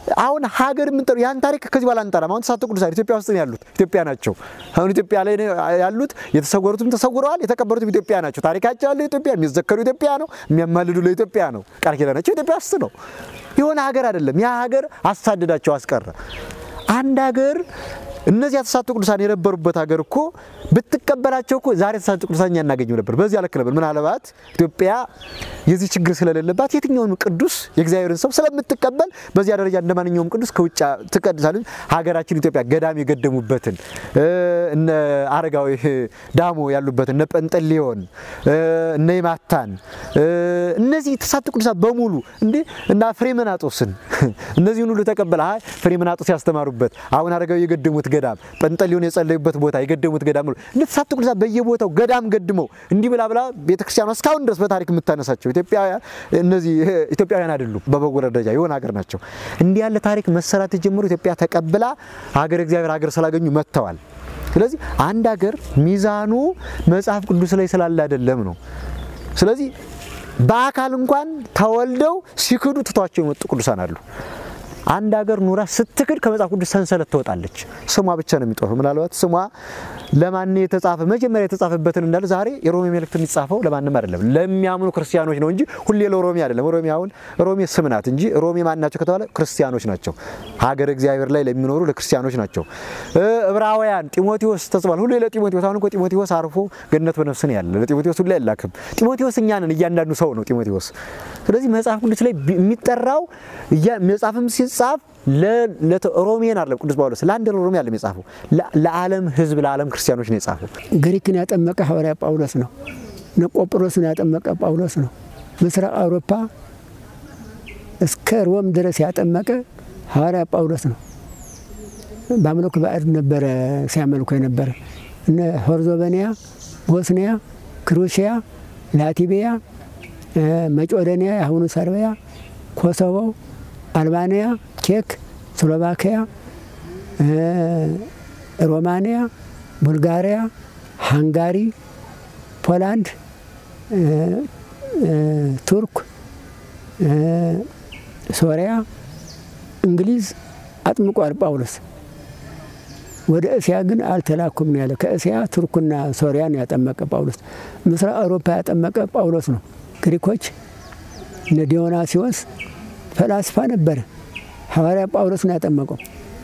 አሁን ሀገር የምንጠሩ ያን ታሪክ ከዚህ በኋላ አንጠራም። አሁን ተስዓቱ ቅዱሳን ኢትዮጵያ ውስጥ ነው ያሉት፣ ኢትዮጵያ ናቸው። አሁን ኢትዮጵያ ላይ ያሉት የተሰወሩትም ተሰውረዋል፣ የተቀበሩትም ኢትዮጵያ ናቸው። ታሪካቸው ያለው ኢትዮጵያ፣ የሚዘከሩ ኢትዮጵያ ነው፣ የሚያማልዱ ለኢትዮጵያ ነው፣ ቃል ኪዳናቸው ኢትዮጵያ ውስጥ ነው። የሆነ ሀገር አይደለም። ያ ሀገር አሳደዳቸው፣ አስቀረ። አንድ ሀገር እነዚህ ተስዓቱ ቅዱሳን የነበሩበት ሀገር እኮ ብትቀበላቸው እኮ ዛሬ ተስዓቱ ቅዱሳን እኛ እናገኘው ነበር። በዚህ ልክ ነበር። ምናልባት ኢትዮጵያ የዚህ ችግር ስለሌለባት የትኛውንም ቅዱስ የእግዚአብሔርን ሰው ስለምትቀበል በዚያ ደረጃ እንደ ማንኛውም ቅዱስ ከውጭ ትቀድሳለች። ሀገራችን ኢትዮጵያ ገዳም የገደሙበትን እነ አረጋዊ ዳሞ ያሉበትን እነ ጰንጠሌዎን እነ ይማታን እነዚህ ተስዓቱ ቅዱሳን በሙሉ እንዴ እና ፍሬምናጦስን እነዚህን ሁሉ ተቀበለ። አይ ፍሬምናጦስ ያስተማሩበት አሁን አረጋዊ የገደሙት ገዳም ጰንጠሌዎን የጸለዩበት ቦታ የገደሙት ገዳም ነው። እነ ተስዓቱ ቅዱሳን በየቦታው ገዳም ገድመው እንዲህ ብላ ብላ ቤተክርስቲያኗ እስካሁን ድረስ በታሪክ የምታነሳቸው ኢትዮጵያውያን እነዚህ ኢትዮጵያውያን አይደሉም፣ በበጎ ደረጃ የሆነ ሀገር ናቸው። እንዲህ ያለ ታሪክ መሰራት የጀመሩ ኢትዮጵያ ተቀብላ ሀገር እግዚአብሔር ሀገር ስላገኙ መጥተዋል። ስለዚህ አንድ ሀገር ሚዛኑ መጽሐፍ ቅዱስ ላይ ስላለ አይደለም ነው። ስለዚህ በአካል እንኳን ተወልደው ሲክዱ ትቷቸው የመጡ ቅዱሳን አሉ። አንድ ሀገር ኑራ ስትክድ ከመጽሐፍ ቅዱስ ሰንሰለት ትወጣለች። ስሟ ብቻ ነው የሚጠፋው። ምናልባት ስሟ ለማን የተጻፈ መጀመሪያ የተጻፈበትን እንዳለ ዛሬ የሮሜ መልእክት የሚጻፈው ለማንም አይደለም፣ ለሚያምኑ ክርስቲያኖች ነው እንጂ ሁሌ ለሮሜ አይደለም። ሮሜ አሁን ሮሜ ስም ናት እንጂ ሮሜ ማን ናቸው ከተባለ ክርስቲያኖች ናቸው። ሀገር እግዚአብሔር ላይ ለሚኖሩ ለክርስቲያኖች ናቸው። ዕብራውያን ጢሞቴዎስ ተጽፏል። ሁሌ ለጢሞቴዎስ አሁን እኮ ጢሞቴዎስ አርፎ ገነት በነፍስ ነው ያለ። ለጢሞቴዎስ ሁሌ አይላክም። ጢሞቴዎስ እኛ ነን፣ እያንዳንዱ ሰው ነው ጢሞቴዎስ። ስለዚህ መጽሐፍ ቅዱስ ላይ የሚጠራው መጽሐፍም ሲጻፍ ሮሜን አይደለም ቅዱስ ጳውሎስ ለአንድ ሮሜ አይደለም የጻፈው ለዓለም ሕዝብ ለዓለም ክርስቲያኖች ነው የጻፈው። ግሪክን ያጠመቀ ሐዋርያ ጳውሎስ ነው። ቆጵሮስን ያጠመቀ ጳውሎስ ነው። ምስራቅ አውሮፓ እስከ ሮም ድረስ ያጠመቀ ሐዋርያ ጳውሎስ ነው። በአምልኮ ባዕድ ነበረ ሲያመልኩ የነበረ እነ ሆርዞቨኒያ፣ ቦስኒያ፣ ክሩሽያ፣ ላቲቪያ፣ መቄዶንያ የአሁኑ ሰርቢያ፣ ኮሶቮ አልባንያ፣ ቼክ፣ ስሎቫኪያ፣ ሮማንያ፣ ቡልጋሪያ፣ ሃንጋሪ፣ ፖላንድ፣ ቱርክ፣ ሶሪያ፣ እንግሊዝ አጥምቋል ጳውሎስ። ወደ እስያ ግን አልተላኩም ነው ያለ። ከእስያ ቱርክና ሶሪያን ያጠመቀ ጳውሎስ። ምስራቅ አውሮፓ ያጠመቀ ጳውሎስ ነው። ግሪኮች እነ ዲዮናሲዎስ ፈላስፋ ነበረ። ሐዋርያ ጳውሎስ ነው ያጠመቀው።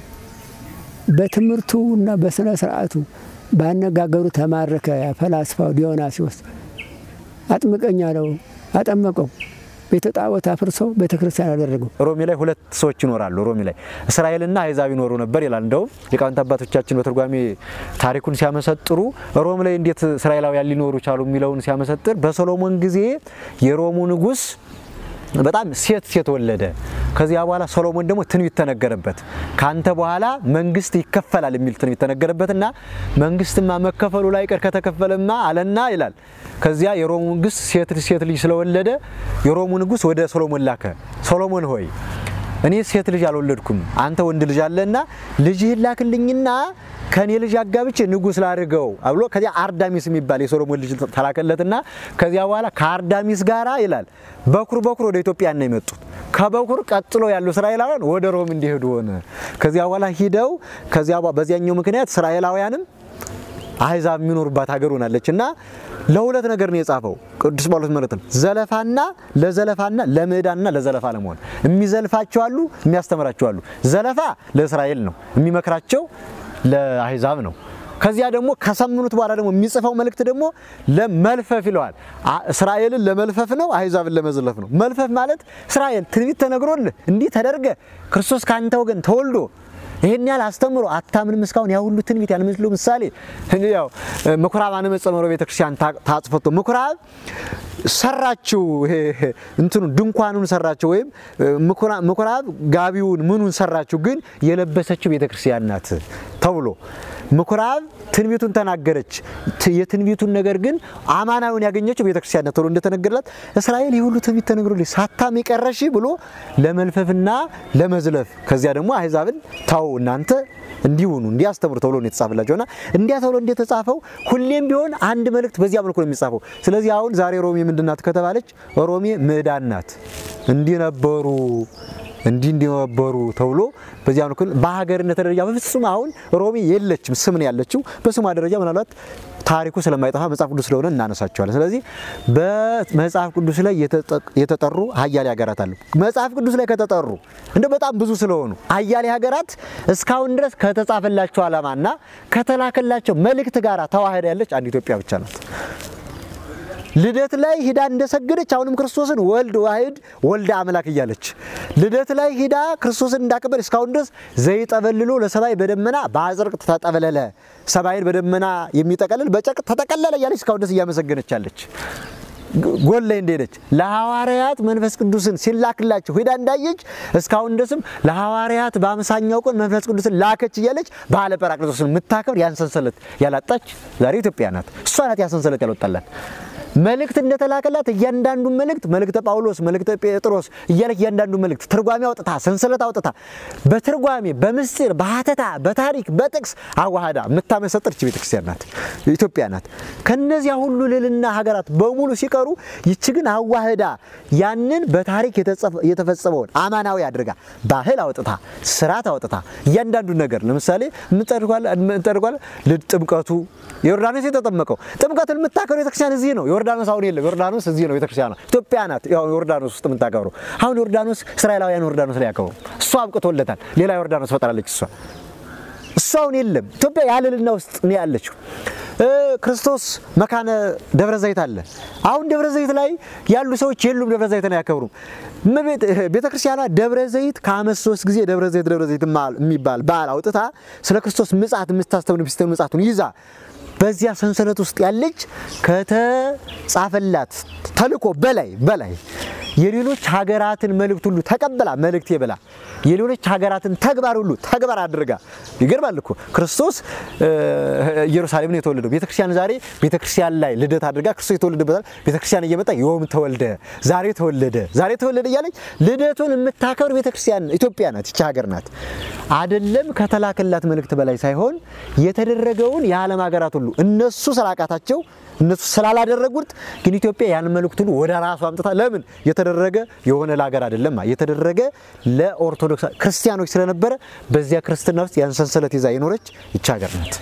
በትምህርቱ እና በስነ ስርዓቱ ባነጋገሩ ተማረከ። ፈላስፋው ዲዮናሲዎስ አጥምቀኝ አለው፣ አጠመቀው። ቤተ ጣዖት አፍርሶ ቤተ ክርስቲያን አደረገው። ሮሜ ላይ ሁለት ሰዎች ይኖራሉ። ሮሜ ላይ እስራኤልና አሕዛብ ይኖሩ ነበር ይላል። እንደውም ሊቃውንት አባቶቻችን በትርጓሜ ታሪኩን ሲያመሰጥሩ ሮም ላይ እንዴት እስራኤላውያን ሊኖሩ ቻሉ የሚለውን ሲያመሰጥር በሰሎሞን ጊዜ የሮሙ ንጉሥ በጣም ሴት ሴት ወለደ። ከዚያ በኋላ ሰሎሞን ደግሞ ትንቢት ተነገረበት። ካንተ በኋላ መንግስት ይከፈላል የሚል ትንቢት ተነገረበትና መንግስትማ መከፈሉ ላይ ቀር ከተከፈለማ አለና ይላል። ከዚያ የሮሙ ንጉስ ሴት ሴት ልጅ ስለወለደ የሮሙ ንጉስ ወደ ሰሎሞን ላከ። ሰሎሞን ሆይ እኔ ሴት ልጅ አልወለድኩም፣ አንተ ወንድ ልጅ አለና ልጅህን ላክልኝና ከኔ ልጅ አጋብቼ ንጉስ ላድርገው ብሎ ከዚያ አርዳሚስ የሚባል የሶሎሞን ልጅ ተላከለትና ከዚያ በኋላ ከአርዳሚስ ጋራ ይላል በኩር በኩር ወደ ኢትዮጵያ ነው የመጡት። ከበኩር ቀጥሎ ያሉ እስራኤላውያን ወደ ሮም እንዲሄዱ ሆነ። ከዚያ በኋላ ሂደው ከዚያ በዚያኛው ምክንያት እስራኤላውያንም አሕዛብ የሚኖሩባት ሀገር ሆናለች እና ለሁለት ነገር ነው የጻፈው ቅዱስ ጳውሎስ ማለት ነው። ዘለፋና ለዘለፋና ለምዕዳንና ለዘለፋ ለመሆን የሚዘልፋቸው አሉ፣ የሚያስተምራቸው አሉ። ዘለፋ ለእስራኤል ነው፣ የሚመክራቸው ለአሕዛብ ነው። ከዚያ ደግሞ ከሰምኑት በኋላ ደግሞ የሚጽፈው መልእክት ደግሞ ለመልፈፍ ይለዋል። እስራኤልን ለመልፈፍ ነው፣ አሕዛብን ለመዝለፍ ነው። መልፈፍ ማለት እስራኤል ትንቢት ተነግሮልህ እንዲህ ተደርገ ክርስቶስ ከአንተ ወገን ተወልዶ ይሄን ያህል አስተምሮ አታምንም እስካሁን ያ ሁሉ ትንቢት ያልመስሉ ምሳሌ ያው ምኩራብ አነመጸመሮ ቤተክርስቲያን ታጽፈቶ ምኩራብ ሰራችው እንትኑ ድንኳኑን ሰራችው ወይም ምኩራብ ጋቢውን ምኑን ሰራችው፣ ግን የለበሰችው ቤተክርስቲያን ናት ተብሎ ምኩራብ ትንቢቱን ተናገረች። የትንቢቱን ነገር ግን አማናዊን ያገኘችው ቤተክርስቲያን ናት ተብሎ እንደተነገረላት እስራኤል የሁሉ ትንቢት ተነግሮልኝ ሳታም የቀረሽ ብሎ ለመልፈፍና ለመዝለፍ ከዚያ ደግሞ አሕዛብን ታው እናንተ እንዲሁኑ እንዲያስተምሩ ተብሎ ነው የተጻፈላቸው እና እንዲያ ተብሎ እንደተጻፈው ሁሌም ቢሆን አንድ መልእክት በዚያ መልኩ ነው የሚጻፈው። ስለዚህ አሁን ዛሬ ሮሜ ምንድን ናት ከተባለች ሮሜ ምዕዳን ናት። እንዲህ ነበሩ እንዲህ እንዲነበሩ ተብሎ በዚያ በኩል በሀገርነት ደረጃ በፍጹም አሁን ሮሜ የለችም፣ ስም ነው ያለችው። በስሟ ደረጃ ምናልባት ታሪኩ ስለማይጠፋ መጽሐፍ ቅዱስ ስለሆነ እናነሳቸዋለን። ስለዚህ በመጽሐፍ ቅዱስ ላይ የተጠሩ ሀያሌ ሀገራት አሉ። መጽሐፍ ቅዱስ ላይ ከተጠሩ እንደ በጣም ብዙ ስለሆኑ ሀያሌ ሀገራት እስካሁን ድረስ ከተጻፈላቸው ዓላማና ከተላከላቸው መልእክት ጋር ተዋህዳ ያለች አንድ ኢትዮጵያ ብቻ ናት። ልደት ላይ ሂዳ እንደሰገደች አሁንም ክርስቶስን ወልድ ዋህድ ወልደ አምላክ እያለች ልደት ላይ ሂዳ ክርስቶስን እንዳከበረ እስካሁን ድረስ ዘይጠበልሎ ለሰማይ በደመና በአጽርቅ ተጠበለለ ሰማይን በደመና የሚጠቀልል በጨርቅ ተጠቀለለ እያለች እስካሁን ድረስ እያመሰገነች ያለች ጎን ላይ እንደሄደች ለሐዋርያት መንፈስ ቅዱስን ሲላክላቸው ሂዳ እንዳየች እስካሁን ድረስም ለሐዋርያት በአምሳኛው ቀን መንፈስ ቅዱስን ላከች እያለች በዓለ ጰራቅሊጦስን የምታከብር ያን ሰንሰለት ያላጣች ዛሬ ኢትዮጵያ ናት። እሷ ናት ያን ሰንሰለት ያልወጣላት። መልእክት እንደተላከላት እያንዳንዱ መልእክት መልእክተ ጳውሎስ፣ መልእክተ ጴጥሮስ እያለች እያንዳንዱ መልእክት ትርጓሜ አውጥታ ሰንሰለት አውጥታ በትርጓሜ በምስጢር በሀተታ በታሪክ በጥቅስ አዋህዳ የምታመሰጥር ቤተክርስቲያን ናት፣ ኢትዮጵያ ናት። ከነዚያ ሁሉ ልዕልና ሀገራት በሙሉ ሲቀሩ ይች ግን አዋህዳ ያንን በታሪክ የተፈጸመውን አማናዊ አድርጋ ባህል አውጥታ ስርዓት አውጥታ እያንዳንዱ ነገር ለምሳሌ ምንጠርጓል ጥምቀቱ ዮርዳኖስ የተጠመቀው ጥምቀትን የምታከሩ ቤተክርስቲያን እዚህ ነው። ዮርዳኖስ አሁን የለም። ዮርዳኖስ እዚህ ነው። ቤተክርስቲያን ኢትዮጵያ ናት። ያው ዮርዳኖስ ውስጥ የምታከብሩ አሁን ዮርዳኖስ እስራኤላውያን ዮርዳኖስ ላይ ያከብሩ እሷ አብቅቶለታል። ሌላ ዮርዳኖስ ፈጠራለች እሷ እሷ አሁን የለም። ኢትዮጵያ ያልልና ውስጥ ነው ያለችው። ክርስቶስ መካነ ደብረ ዘይት አለ። አሁን ደብረ ዘይት ላይ ያሉ ሰዎች የሉም። ደብረ ዘይትን አያከብሩም። ቤተ ክርስቲያኗ ደብረ ዘይት ከዓመት ሶስት ጊዜ ደብረ ዘይት ደብረ ዘይት የሚባል በዓል አውጥታ ስለ ክርስቶስ ምጽአት የምታስተምር ሚስጥር ምጽአቱን ይዛ በዚያ ሰንሰለት ውስጥ ያለች ከተጻፈላት ተልእኮ በላይ በላይ የሌሎች ሀገራትን መልእክት ሁሉ ተቀበላ መልእክቴ ብላ የሌሎች ሀገራትን ተግባር ሁሉ ተግባር አድርጋ ይገርማል እኮ ክርስቶስ ኢየሩሳሌም ነው የተወለደው። ቤተክርስቲያን ዛሬ ቤተክርስቲያን ላይ ልደት አድርጋ ክርስቶስ የተወለደበታል ቤተክርስቲያን እየመጣ ዮም ተወልደ፣ ዛሬ ተወለደ፣ ዛሬ ተወለደ እያለች ልደቱን የምታከብር ቤተክርስቲያን ኢትዮጵያ ናት። ይቺ ሀገር ናት። አደለም ከተላከላት መልእክት በላይ ሳይሆን የተደረገውን የዓለም ሀገራት ሁሉ እነሱ ስላቃታቸው እነሱ ስላላደረጉት ግን ኢትዮጵያ ያን መልእክት ሁሉ ወደ ራሱ አምጥታ ለምን የተደረገ የሆነ ለሀገር አይደለም የተደረገ ለኦርቶዶክስ ክርስቲያኖች ስለነበረ በዚያ ክርስትና ውስጥ ያን ሰንሰለት ይዛ የኖረች ይቺ ሀገር ናት።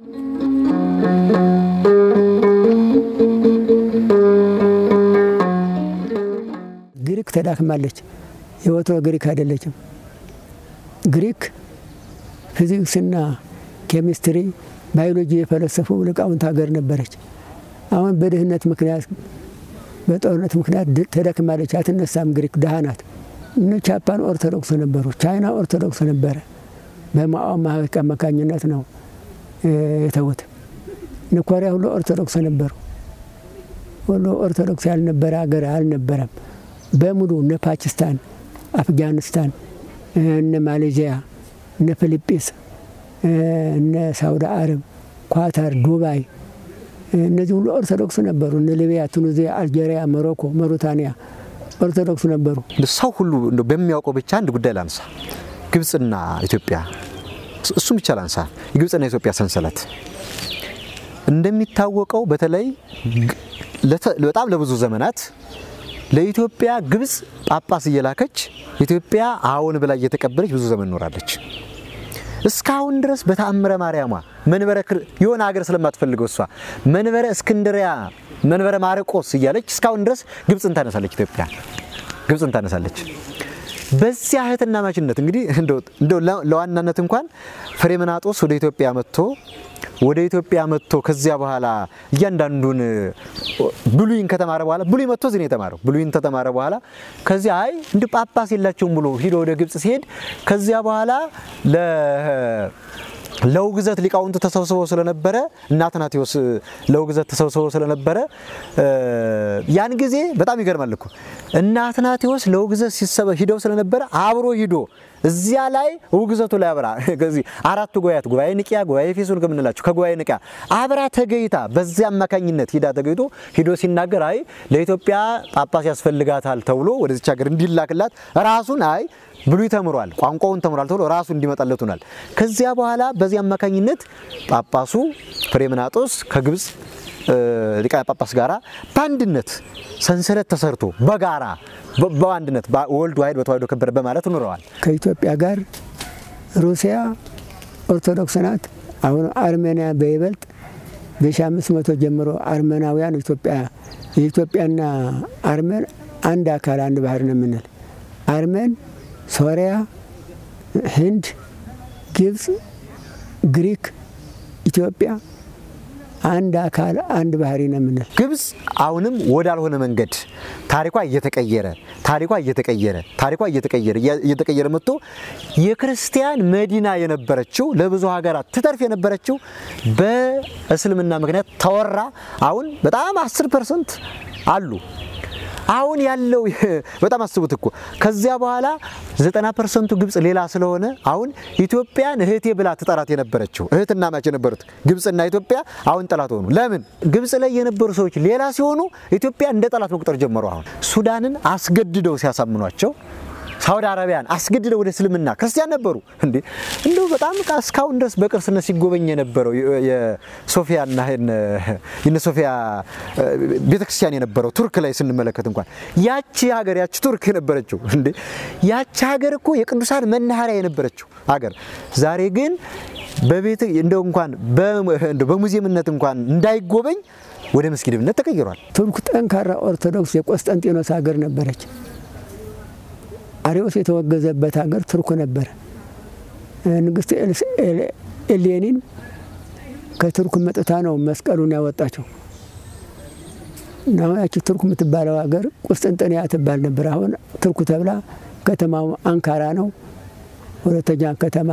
ግሪክ ተዳክማለች። የወትሮ ግሪክ አይደለችም። ግሪክ ፊዚክስና ኬሚስትሪ፣ ባዮሎጂ የፈለሰፉ ሊቃውንት ሀገር ነበረች። አሁን በድህነት ምክንያት በጦርነት ምክንያት ተደክማለች፣ አትነሳም። ግሪክ ድሃ ናት። እነ ጃፓን ኦርቶዶክስ ነበሩ፣ ቻይና ኦርቶዶክስ ነበረ። በማኦ ማህበቅ አማካኝነት ነው የተዉት። እነ ኮሪያ ሁሉ ኦርቶዶክስ ነበሩ። ሁሉ ኦርቶዶክስ ያልነበረ ሀገር አልነበረም። በሙሉ እነ ፓኪስታን፣ አፍጋኒስታን፣ እነ ማሌዥያ፣ እነ ፊሊጲንስ፣ እነ ሳውዲ አረብ፣ ኳታር፣ ዱባይ እነዚህ ሁሉ ኦርቶዶክስ ነበሩ። እነ ሊቢያ፣ ቱኒዚያ፣ አልጄሪያ፣ ሞሮኮ፣ መሩታንያ ኦርቶዶክስ ነበሩ። ሰው ሁሉ በሚያውቀው ብቻ አንድ ጉዳይ ላንሳ፣ ግብፅና ኢትዮጵያ። እሱም ብቻ ላንሳ፣ የግብፅና የኢትዮጵያ ሰንሰለት እንደሚታወቀው በተለይ በጣም ለብዙ ዘመናት ለኢትዮጵያ ግብፅ ጳጳስ እየላከች ኢትዮጵያ አዎን ብላ እየተቀበለች ብዙ ዘመን ኖራለች። እስካሁን ድረስ በተአምረ ማርያሟ መንበረ የሆነ ሀገር ስለማትፈልገው እሷ መንበረ እስክንድሪያ መንበረ ማርቆስ እያለች እስካሁን ድረስ ግብፅን ታነሳለች። ኢትዮጵያ ግብፅን ታነሳለች። በዚያ እህትና ማችነት እንግዲህ እንደው ለዋናነት እንኳን ፍሬምናጦስ ወደ ኢትዮጵያ መጥቶ ወደ ኢትዮጵያ መጥቶ ከዚያ በኋላ እያንዳንዱን ብሉይን ከተማረ በኋላ ብሉይ መጥቶ እዚህ ነው የተማረው። ብሉይን ከተማረ በኋላ ከዚያ አይ እንዲህ ጳጳስ የላቸውም ብሎ ሂዶ ወደ ግብፅ ሲሄድ ከዚያ በኋላ ለውግዘት ሊቃውንቱ ተሰብስበው ስለነበረ እና አትናቴዎስ ለውግዘት ተሰብስበው ስለነበረ ያን ጊዜ በጣም ይገርማል እኮ እና አትናቴዎስ ለውግዘት ሲሰበ ሂደው ስለነበረ አብሮ ሂዶ እዚያ ላይ ውግዘቱ ላይ አብራ ከዚህ አራቱ ጉባኤያት ጉባኤ ንቅያ፣ ጉባኤ ኤፌሶን ከምንላቸው ከጉባኤ ንቅያ አብራ ተገይታ በዚያ አማካኝነት ሂዳ ተገይቶ ሂዶ ሲናገር አይ ለኢትዮጵያ ጳጳስ ያስፈልጋታል ተብሎ ወደዚች ሀገር እንዲላክላት ራሱን አይ ብሉይ ተምሯል፣ ቋንቋውን ተምሯል ተብሎ ራሱ እንዲመጣለት ሆኗል። ከዚያ በኋላ በዚህ አማካኝነት ጳጳሱ ፍሬምናጦስ ከግብፅ ሊቃነ ጳጳስ ጋራ በአንድነት ሰንሰለት ተሰርቶ በጋራ በአንድነት ወልድ ዋሕድ በተዋሕዶ ከበረ በማለት ኑረዋል። ከኢትዮጵያ ጋር ሩሲያ ኦርቶዶክስ ናት። አሁን አርሜኒያ በይበልጥ በሺ አምስት መቶ ጀምሮ አርመናውያን ኢትዮጵያ የኢትዮጵያና አርመን አንድ አካል አንድ ባህር ነው የምንል አርመን፣ ሶሪያ፣ ህንድ፣ ግብፅ፣ ግሪክ፣ ኢትዮጵያ አንድ አካል አንድ ባህሪ ነው የምንል። ግብፅ አሁንም ወዳልሆነ መንገድ ታሪኳ እየተቀየረ ታሪኳ እየተቀየረ ታሪኳ እየተቀየረ እየተቀየረ መጥቶ የክርስቲያን መዲና የነበረችው ለብዙ ሀገራት ትተርፍ የነበረችው በእስልምና ምክንያት ተወራ። አሁን በጣም አስር ፐርሰንት አሉ። አሁን ያለው በጣም አስቡት እኮ ከዚያ በኋላ ዘጠና ፐርሰንቱ ግብፅ ሌላ ስለሆነ አሁን ኢትዮጵያን እህቴ ብላ ትጠራት የነበረችው እህትና ማች የነበሩት ግብፅና ኢትዮጵያ አሁን ጠላት ሆኑ። ለምን? ግብፅ ላይ የነበሩ ሰዎች ሌላ ሲሆኑ ኢትዮጵያ እንደ ጠላት መቁጠር ጀመሩ። አሁን ሱዳንን አስገድደው ሲያሳምኗቸው ሳውዲ አረቢያን አስገድደው ወደ እስልምና ክርስቲያን ነበሩ እንዴ! እንደው በጣም እስካሁን ድረስ በቅርስነት ሲጎበኝ የነበረው የሶፊያና የነ ሶፊያ ቤተክርስቲያን የነበረው ቱርክ ላይ ስንመለከት እንኳን ያቺ ሀገር ያቺ ቱርክ የነበረችው እንዴ ያቺ ሀገር እኮ የቅዱሳን መናኸሪያ የነበረችው ሀገር ዛሬ ግን በቤት እንደው እንኳን በሙዚየምነት እንኳን እንዳይጎበኝ ወደ መስጊድነት ተቀይሯል። ቱርክ ጠንካራ ኦርቶዶክስ የቆስጠንጢኖስ ሀገር ነበረች። አሪዎስ የተወገዘበት ሀገር ቱርክ ነበረ። ንግስት ኤሌኒን ከቱርክ መጥታ ነው መስቀሉን ያወጣቸው። እና ያቺ ቱርክ የምትባለው ሀገር ቁስጥንጥንያ ትባል ነበር። አሁን ቱርክ ተብላ ከተማው አንካራ ነው። ሁለተኛ ከተማ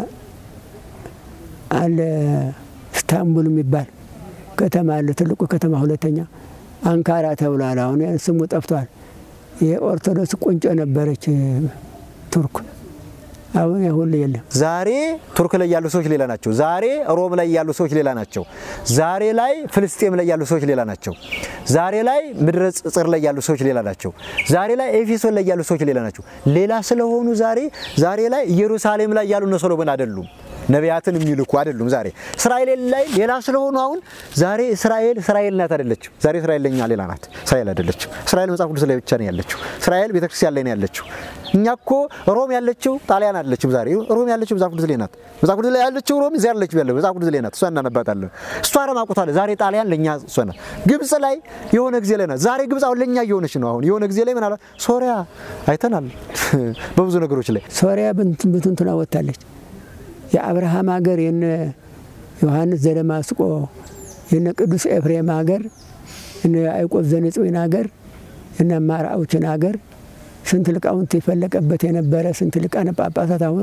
አለ ስታንቡል የሚባል ከተማ አለ። ትልቁ ከተማ ሁለተኛ አንካራ ተብሏል። አሁን ስሙ ጠፍቷል። የኦርቶዶክስ ቁንጮ ነበረች ቱርክ። አሁን ያ ሁሉ የለም። ዛሬ ቱርክ ላይ ያሉ ሰዎች ሌላ ናቸው። ዛሬ ሮም ላይ ያሉ ሰዎች ሌላ ናቸው። ዛሬ ላይ ፍልስጤም ላይ ያሉ ሰዎች ሌላ ናቸው። ዛሬ ላይ ምድረ ጽር ላይ ያሉ ሰዎች ሌላ ናቸው። ዛሬ ላይ ኤፌሶን ላይ ያሉ ሰዎች ሌላ ናቸው። ሌላ ስለሆኑ ዛሬ ዛሬ ላይ ኢየሩሳሌም ላይ ያሉ እነ ሶሎሞን አይደሉም። ነቢያትን የሚልኩ አይደሉም። ዛሬ እስራኤል ላይ ሌላ ስለሆኑ አሁን ዛሬ እስራኤል እስራኤል ናት አይደለችም። ዛሬ እስራኤል ለኛ ሌላ ናት። እስራኤል አይደለችም። እስራኤል መጽሐፍ ቅዱስ ላይ ብቻ ነው ያለችው። እስራኤል ቤተክርስቲያን ላይ ነው ያለችው። እኛ እኮ ሮም ያለችው ጣሊያን አይደለችም። ዛሬ ሮም ያለችው መጽሐፍ ቅዱስ ላይ ናት። መጽሐፍ ቅዱስ ላይ ያለችው ሮም እዚያ ያለችው ያለው መጽሐፍ ቅዱስ ላይ ናት። እሷ እናነባታለን። እሷ ረማቁታለ ዛሬ ጣሊያን ለኛ እሷ ናት። ግብጽ ላይ የሆነ ጊዜ ላይ ናት። ዛሬ ግብጽ አሁን ለኛ እየሆነች ነው። አሁን የሆነ ጊዜ ላይ ምን አለ ሶሪያ አይተናል። በብዙ ነገሮች ላይ ሶሪያ ብትንትና ወጥታለች። የአብርሃም ሀገር የነ ዮሐንስ ዘደማስቆ የነ ቅዱስ ኤፍሬም ሀገር የነ ያዕቆብ ዘንጽዊን ሀገር የነ ማርአውችን ሀገር ስንት ሊቃውንት የፈለቀበት የነበረ ስንት ሊቃነ ጳጳሳት አሁን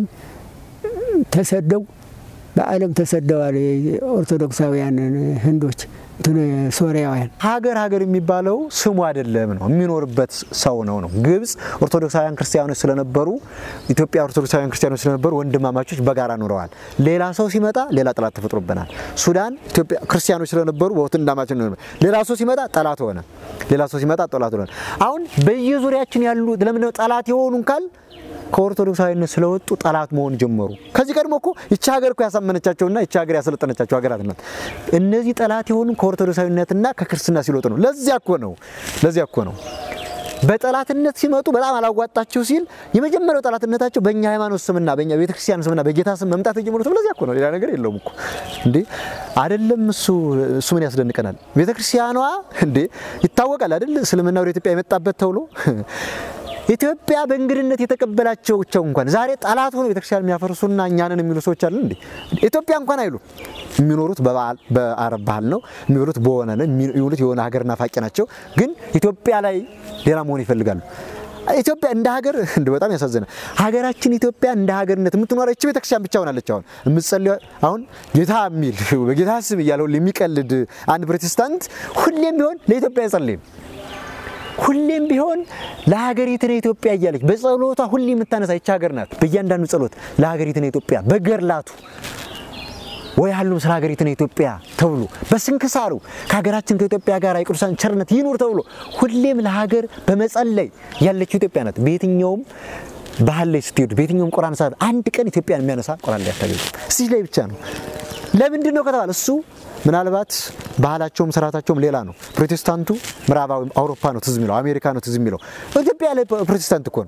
ተሰደው በዓለም ተሰደዋል። ኦርቶዶክሳውያን ህንዶች ሶሪያውያን ሀገር ሀገር የሚባለው ስሙ አይደለም ነው የሚኖርበት ሰው ነው ነው። ግብጽ ኦርቶዶክሳውያን ክርስቲያኖች ስለነበሩ ኢትዮጵያ ኦርቶዶክሳውያን ክርስቲያኖች ስለነበሩ ወንድማማቾች በጋራ ኑረዋል። ሌላ ሰው ሲመጣ ሌላ ጠላት ተፈጥሮብናል። ሱዳን ኢትዮጵያ ክርስቲያኖች ስለነበሩ በወንድማማቾች ነው። ሌላ ሰው ሲመጣ ጠላት ሆነ። ሌላ ሰው ሲመጣ ጠላት ሆነ። አሁን በየዙሪያችን ያሉ ለምንድነው ጠላት የሆኑን ካል ከኦርቶዶክሳዊነት ስለወጡ ጠላት መሆን ጀመሩ። ከዚህ ቀድሞ እኮ ይቺ ሀገር እኮ ያሳመነቻቸውና ይቺ ሀገር ያሰለጠነቻቸው ሀገራት ናት። እነዚህ ጠላት የሆኑ ከኦርቶዶክሳዊነትና ከክርስትና ሲለወጡ ነው። ለዚያ እኮ ነው ለዚያ እኮ ነው በጠላትነት ሲመጡ በጣም አላዋጣቸው ሲል የመጀመሪያው ጠላትነታቸው በእኛ ሃይማኖት ስምና በእኛ ቤተክርስቲያን ስምና በጌታ ስም መምጣት የጀመሩት ለዚያ እኮ ነው። ሌላ ነገር የለውም እኮ እንዴ አይደለም። እሱ እሱ ምን ያስደንቀናል? ቤተክርስቲያኗ እንዴ ይታወቃል አይደል? እስልምና ወደ ኢትዮጵያ የመጣበት ተብሎ ኢትዮጵያ በእንግድነት የተቀበላቸው ብቻው እንኳን ዛሬ ጠላት ሆኖ ቤተክርስቲያን የሚያፈርሱና እኛንን የሚሉ ሰዎች አሉ እንዴ! ኢትዮጵያ እንኳን አይሉ የሚኖሩት በአረብ ባህል ነው የሚኖሩት በሆነ ነው የሚውሉት የሆነ ሀገር ናፋቂ ናቸው። ግን ኢትዮጵያ ላይ ሌላ መሆን ይፈልጋሉ። ኢትዮጵያ እንደ ሀገር እንደ በጣም ያሳዝናል። ሀገራችን ኢትዮጵያ እንደ ሀገርነት የምትኖረ እቺ ቤተክርስቲያን ብቻ ሆናለች። አሁን የምትጸልዩ አሁን ጌታ የሚል በጌታ ስም እያለ ሁሌ የሚቀልድ አንድ ፕሮቴስታንት ሁሌም ቢሆን ለኢትዮጵያ አይጸልይም። ሁሌም ቢሆን ለሀገሪቱን ኢትዮጵያ እያለች በጸሎቷ ሁሌ የምታነሳ ይች ሀገር ናት። በእያንዳንዱ ጸሎት ለሀገሪቱን ኢትዮጵያ በገርላቱ ወይ ያሉም ስለ ሀገሪቱን ኢትዮጵያ ተብሎ በስንክሳሩ ከሀገራችን ከኢትዮጵያ ጋር የቅዱሳን ቸርነት ይኑር ተብሎ ሁሌም ለሀገር በመጸለይ ያለችው ኢትዮጵያ ናት። በየትኛውም ባህል ላይ ስትሄዱ፣ በየትኛውም ቁርአን ሰዓት አንድ ቀን ኢትዮጵያን የሚያነሳ ቁርአን ላይ አታገኙም። እዚህ ላይ ብቻ ነው። ለምንድን ነው ከተባለ እሱ ምናልባት ባህላቸውም ስርዓታቸውም ሌላ ነው። ፕሮቴስታንቱ ምዕራባዊ አውሮፓ ነው ትዝ የሚለው፣ አሜሪካ ነው ትዝ የሚለው። ኢትዮጵያ ላይ ፕሮቴስታንት እኮ ነው።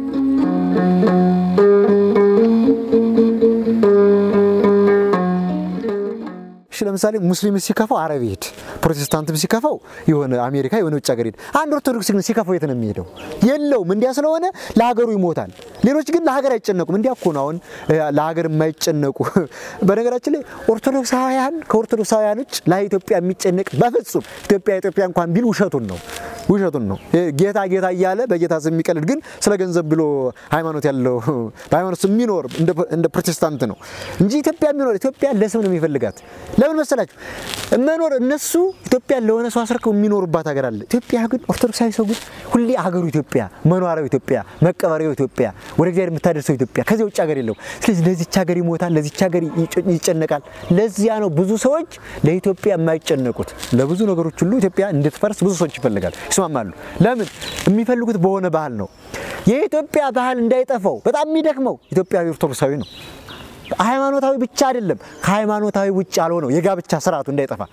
እሺ ለምሳሌ ሙስሊም ሲከፋው አረብ ይሄድ፣ ፕሮቴስታንትም ሲከፋው የሆነ አሜሪካ የሆነ ውጭ ሀገር ሄድ። አንድ ኦርቶዶክስ ግን ሲከፋው የት ነው የሚሄደው? የለውም። እንዲያ ስለሆነ ለሀገሩ ይሞታል። ሌሎች ግን ለሀገር አይጨነቁም። እንዲያ እኮ ነው አሁን ለሀገር የማይጨነቁ። በነገራችን ላይ ኦርቶዶክሳውያን ከኦርቶዶክሳውያን ውጭ ለኢትዮጵያ የሚጨነቅ በፍጹም ኢትዮጵያ ኢትዮጵያ እንኳን ቢል ውሸቱን ነው ውሸቱን ነው። ጌታ ጌታ እያለ በጌታ ስም የሚቀልድ ግን ስለ ገንዘብ ብሎ ሃይማኖት ያለው በሃይማኖት የሚኖር እንደ ፕሮቴስታንት ነው እንጂ ኢትዮጵያ የሚኖር ኢትዮጵያ ለስም ነው የሚፈልጋት። ለምን መሰላችሁ? መኖር እነሱ ኢትዮጵያ ለሆነ ሰው አስረክበው የሚኖሩባት ሀገር አለ። ኢትዮጵያ ግን ኦርቶዶክሳዊ ሰው ግን ሁሌ ሀገሩ ኢትዮጵያ፣ መኖሪያው ኢትዮጵያ፣ መቀበሪያው ኢትዮጵያ፣ ወደ እግዚአብሔር የምታደርሰው ኢትዮጵያ፣ ከዚያ ውጭ ሀገር የለው። ስለዚህ ለዚች ሀገር ይሞታል፣ ለዚች ሀገር ይጨነቃል። ለዚያ ነው ብዙ ሰዎች ለኢትዮጵያ የማይጨነቁት። ለብዙ ነገሮች ሁሉ ኢትዮጵያ እንድትፈርስ ብዙ ሰዎች ይፈልጋል፣ ይስማማሉ። ለምን የሚፈልጉት በሆነ ባህል ነው። የኢትዮጵያ ባህል እንዳይጠፋው በጣም የሚደክመው ኢትዮጵያዊ ኦርቶዶክሳዊ ነው። ሃይማኖታዊ ብቻ አይደለም፣ ከሃይማኖታዊ ውጭ ያልሆነው የጋብቻ ስርዓቱ እንዳይጠፋ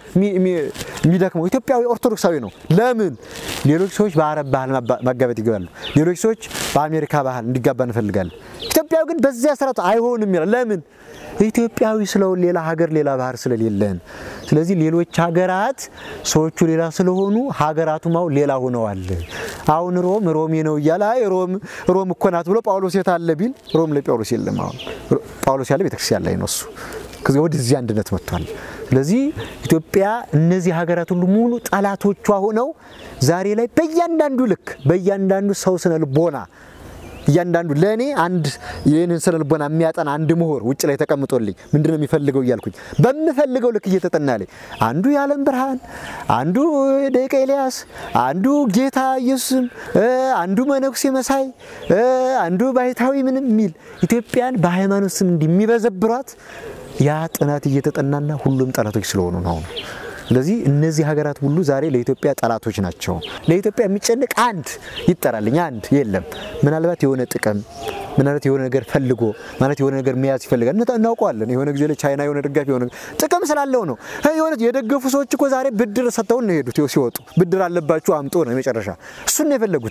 የሚደክመው ኢትዮጵያዊ ኦርቶዶክሳዊ ነው። ለምን ሌሎች ሰዎች በአረብ ባህል ማጋባት ይገባሉ፣ ሌሎች ሰዎች በአሜሪካ ባህል እንዲጋባ እንፈልጋለን። ኢትዮጵያዊ ግን በዚያ ስርዓቱ አይሆንም ይላል። ለምን ኢትዮጵያዊ ስለሆን ሌላ ሀገር ሌላ ባህር ስለሌለን። ስለዚህ ሌሎች ሀገራት ሰዎቹ ሌላ ስለሆኑ ሀገራቱም አሁን ሌላ ሆነዋል። አሁን ሮም ሮሜ ነው እያለ አይ ሮም ሮም እኮ ናት ብሎ ጳውሎስ የት አለ ቢል ሮም ላይ ጳውሎስ የለም። አሁን ጳውሎስ ያለ ቤተክርስቲያን ላይ ነው እሱ። ከዚህ ወደዚህ አንድነት መጥቷል። ስለዚህ ኢትዮጵያ እነዚህ ሀገራት ሁሉ ሙሉ ጠላቶቿ ሆነው ዛሬ ላይ በእያንዳንዱ ልክ በእያንዳንዱ ሰው ስነ ልቦና እያንዳንዱ ለእኔ አንድ ይህንን ስነ ልቦና የሚያጠና አንድ ምሁር ውጭ ላይ ተቀምጦልኝ ምንድን ነው የሚፈልገው እያልኩኝ በምፈልገው ልክ እየተጠናልኝ አንዱ የዓለም ብርሃን፣ አንዱ ደቂቀ ኤልያስ፣ አንዱ ጌታ ኢየሱስም፣ አንዱ መነኩሴ መሳይ፣ አንዱ ባይታዊ ምንም የሚል ኢትዮጵያን በሃይማኖት ስም እንደሚበዘብሯት ያ ጥናት እየተጠናና ሁሉም ጠላቶች ስለሆኑ ነው። ስለዚህ እነዚህ ሀገራት ሁሉ ዛሬ ለኢትዮጵያ ጠላቶች ናቸው። ለኢትዮጵያ የሚጨንቅ አንድ ይጠራልኝ አንድ የለም። ምናልባት የሆነ ጥቅም ምናልባት የሆነ ነገር ፈልጎ ማለት የሆነ ነገር መያዝ ይፈልጋል። እናውቀዋለን። የሆነ ጊዜ ላይ ቻይና የሆነ ደጋፊ የሆነ ጥቅም ስላለው ነው። የሆነ የደገፉ ሰዎች እኮ ዛሬ ብድር ሰጥተውን ነው የሄዱት። ሲወጡ ብድር አለባችሁ አምጦ ነው የመጨረሻ። እሱን ነው የፈለጉት።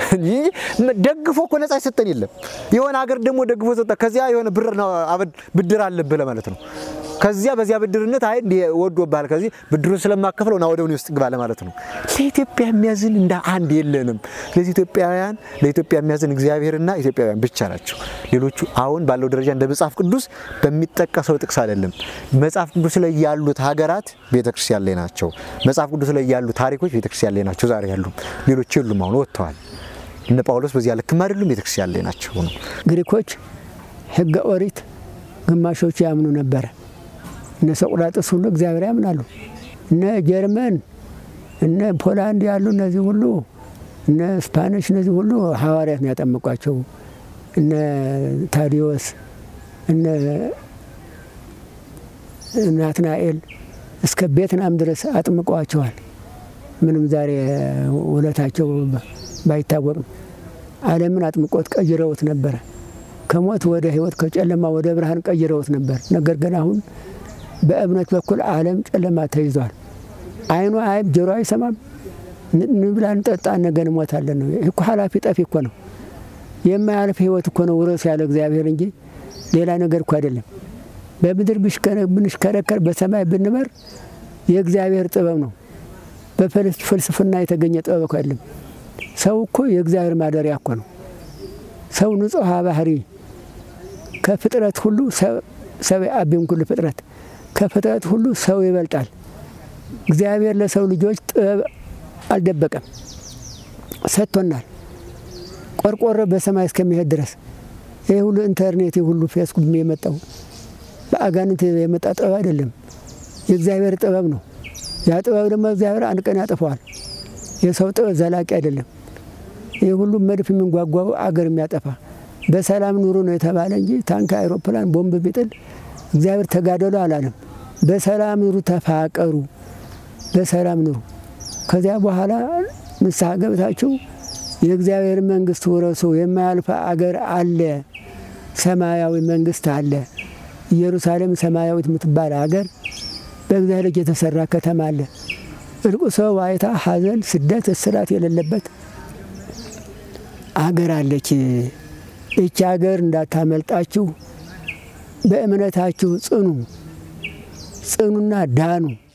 ደግፎ እኮ ነፃ ይሰጠን የለም። የሆነ ሀገር ደግሞ ደግፎ ሰጠ። ከዚያ የሆነ ብድር አለብህ ለማለት ነው። ከዚያ በዚያ ብድርነት አይ ወዶብሃል፣ ከዚህ ብድሩን ስለማከፍለው ና ወደ እኔ ውስጥ ግባ ለማለት ነው። ለኢትዮጵያ የሚያዝን እንደ አንድ የለንም። ስለዚህ ኢትዮጵያውያን ለኢትዮጵያ የሚያዝን እግዚአብሔርና ኢትዮጵያውያን ብቻ ናቸው። ሌሎቹ አሁን ባለው ደረጃ እንደ መጽሐፍ ቅዱስ በሚጠቀሰው ጥቅስ አይደለም። መጽሐፍ ቅዱስ ላይ ያሉት ሀገራት ቤተክርስቲያን ላይ ናቸው። መጽሐፍ ቅዱስ ላይ ያሉ ታሪኮች ቤተክርስቲያን ላይ ናቸው። ዛሬ ያሉም ሌሎች የሉም፣ አሁን ወጥተዋል። እነ ጳውሎስ በዚያ ልክም አይደሉም፣ ቤተክርስቲያን ላይ ናቸው ነው። ግሪኮች ሕገ ኦሪት ግማሾቹ ያምኑ ነበረ። እነ ሰቁራጥስ ሁሉ እግዚአብሔር ያምናሉ። እነ ጀርመን እነ ፖላንድ ያሉ እነዚህ ሁሉ እነ ስፓኒሽ እነዚህ ሁሉ ሐዋርያት ነው ያጠመቋቸው። እነ ታዲዮስ እነ ናትናኤል እስከ ቬትናም ድረስ አጥምቀዋቸዋል። ምንም ዛሬ ውለታቸው ባይታወቅም ዓለምን አጥምቆት ቀይረውት ነበረ። ከሞት ወደ ሕይወት ከጨለማ ወደ ብርሃን ቀይረውት ነበር። ነገር ግን አሁን በእምነት በኩል ዓለም ጨለማ ተይዟል። አይኑ አይብ ጆሮ አይሰማም። ንብላ እንጠጣ ነገ እንሞታለን ነው። ይህ እኮ ኃላፊ ጠፊ እኮ ነው። የማያልፍ ህይወት እኮ ነው ውረስ ያለ እግዚአብሔር እንጂ ሌላ ነገር እኮ አይደለም። በምድር ብንሽከረከር በሰማይ ብንበር የእግዚአብሔር ጥበብ ነው። በፍልስፍና የተገኘ ጥበብ እኮ አይደለም። ሰው እኮ የእግዚአብሔር ማደሪያ እኮ ነው። ሰው ንጹሐ ባህሪ ከፍጥረት ሁሉ ሰብ አቢም ኩሉ ፍጥረት ከፍጥረት ሁሉ ሰው ይበልጣል። እግዚአብሔር ለሰው ልጆች ጥበብ አልደበቀም፣ ሰጥቶናል። ቆርቆሮ በሰማይ እስከሚሄድ ድረስ ይህ ሁሉ ኢንተርኔት ሁሉ ፌስቡክ የመጣው በአጋንንት የመጣ ጥበብ አይደለም፣ የእግዚአብሔር ጥበብ ነው። ያ ጥበብ ደግሞ እግዚአብሔር አንድ ቀን ያጠፈዋል። የሰው ጥበብ ዘላቂ አይደለም። ይህ ሁሉ መድፍ የሚንጓጓው አገር የሚያጠፋ በሰላም ኑሩ ነው የተባለ እንጂ ታንክ፣ አይሮፕላን፣ ቦምብ ቢጥል እግዚአብሔር ተጋደሉ አላለም። በሰላም ኑሩ፣ ተፋቀሩ፣ በሰላም ኑሩ። ከዚያ በኋላ ንስሐ ገብታችሁ የእግዚአብሔር መንግስት ውረሱ። የማያልፍ አገር አለ፣ ሰማያዊ መንግስት አለ። ኢየሩሳሌም ሰማያዊት የምትባል አገር በእግዚአብሔር ልጅ የተሰራ ከተማ አለ። እልቁ ዋይታ፣ ሐዘን፣ ስደት፣ እስራት የሌለበት አገር አለች። ይቺ አገር እንዳታመልጣችሁ በእምነታችሁ ጽኑ ጽኑና ዳኑ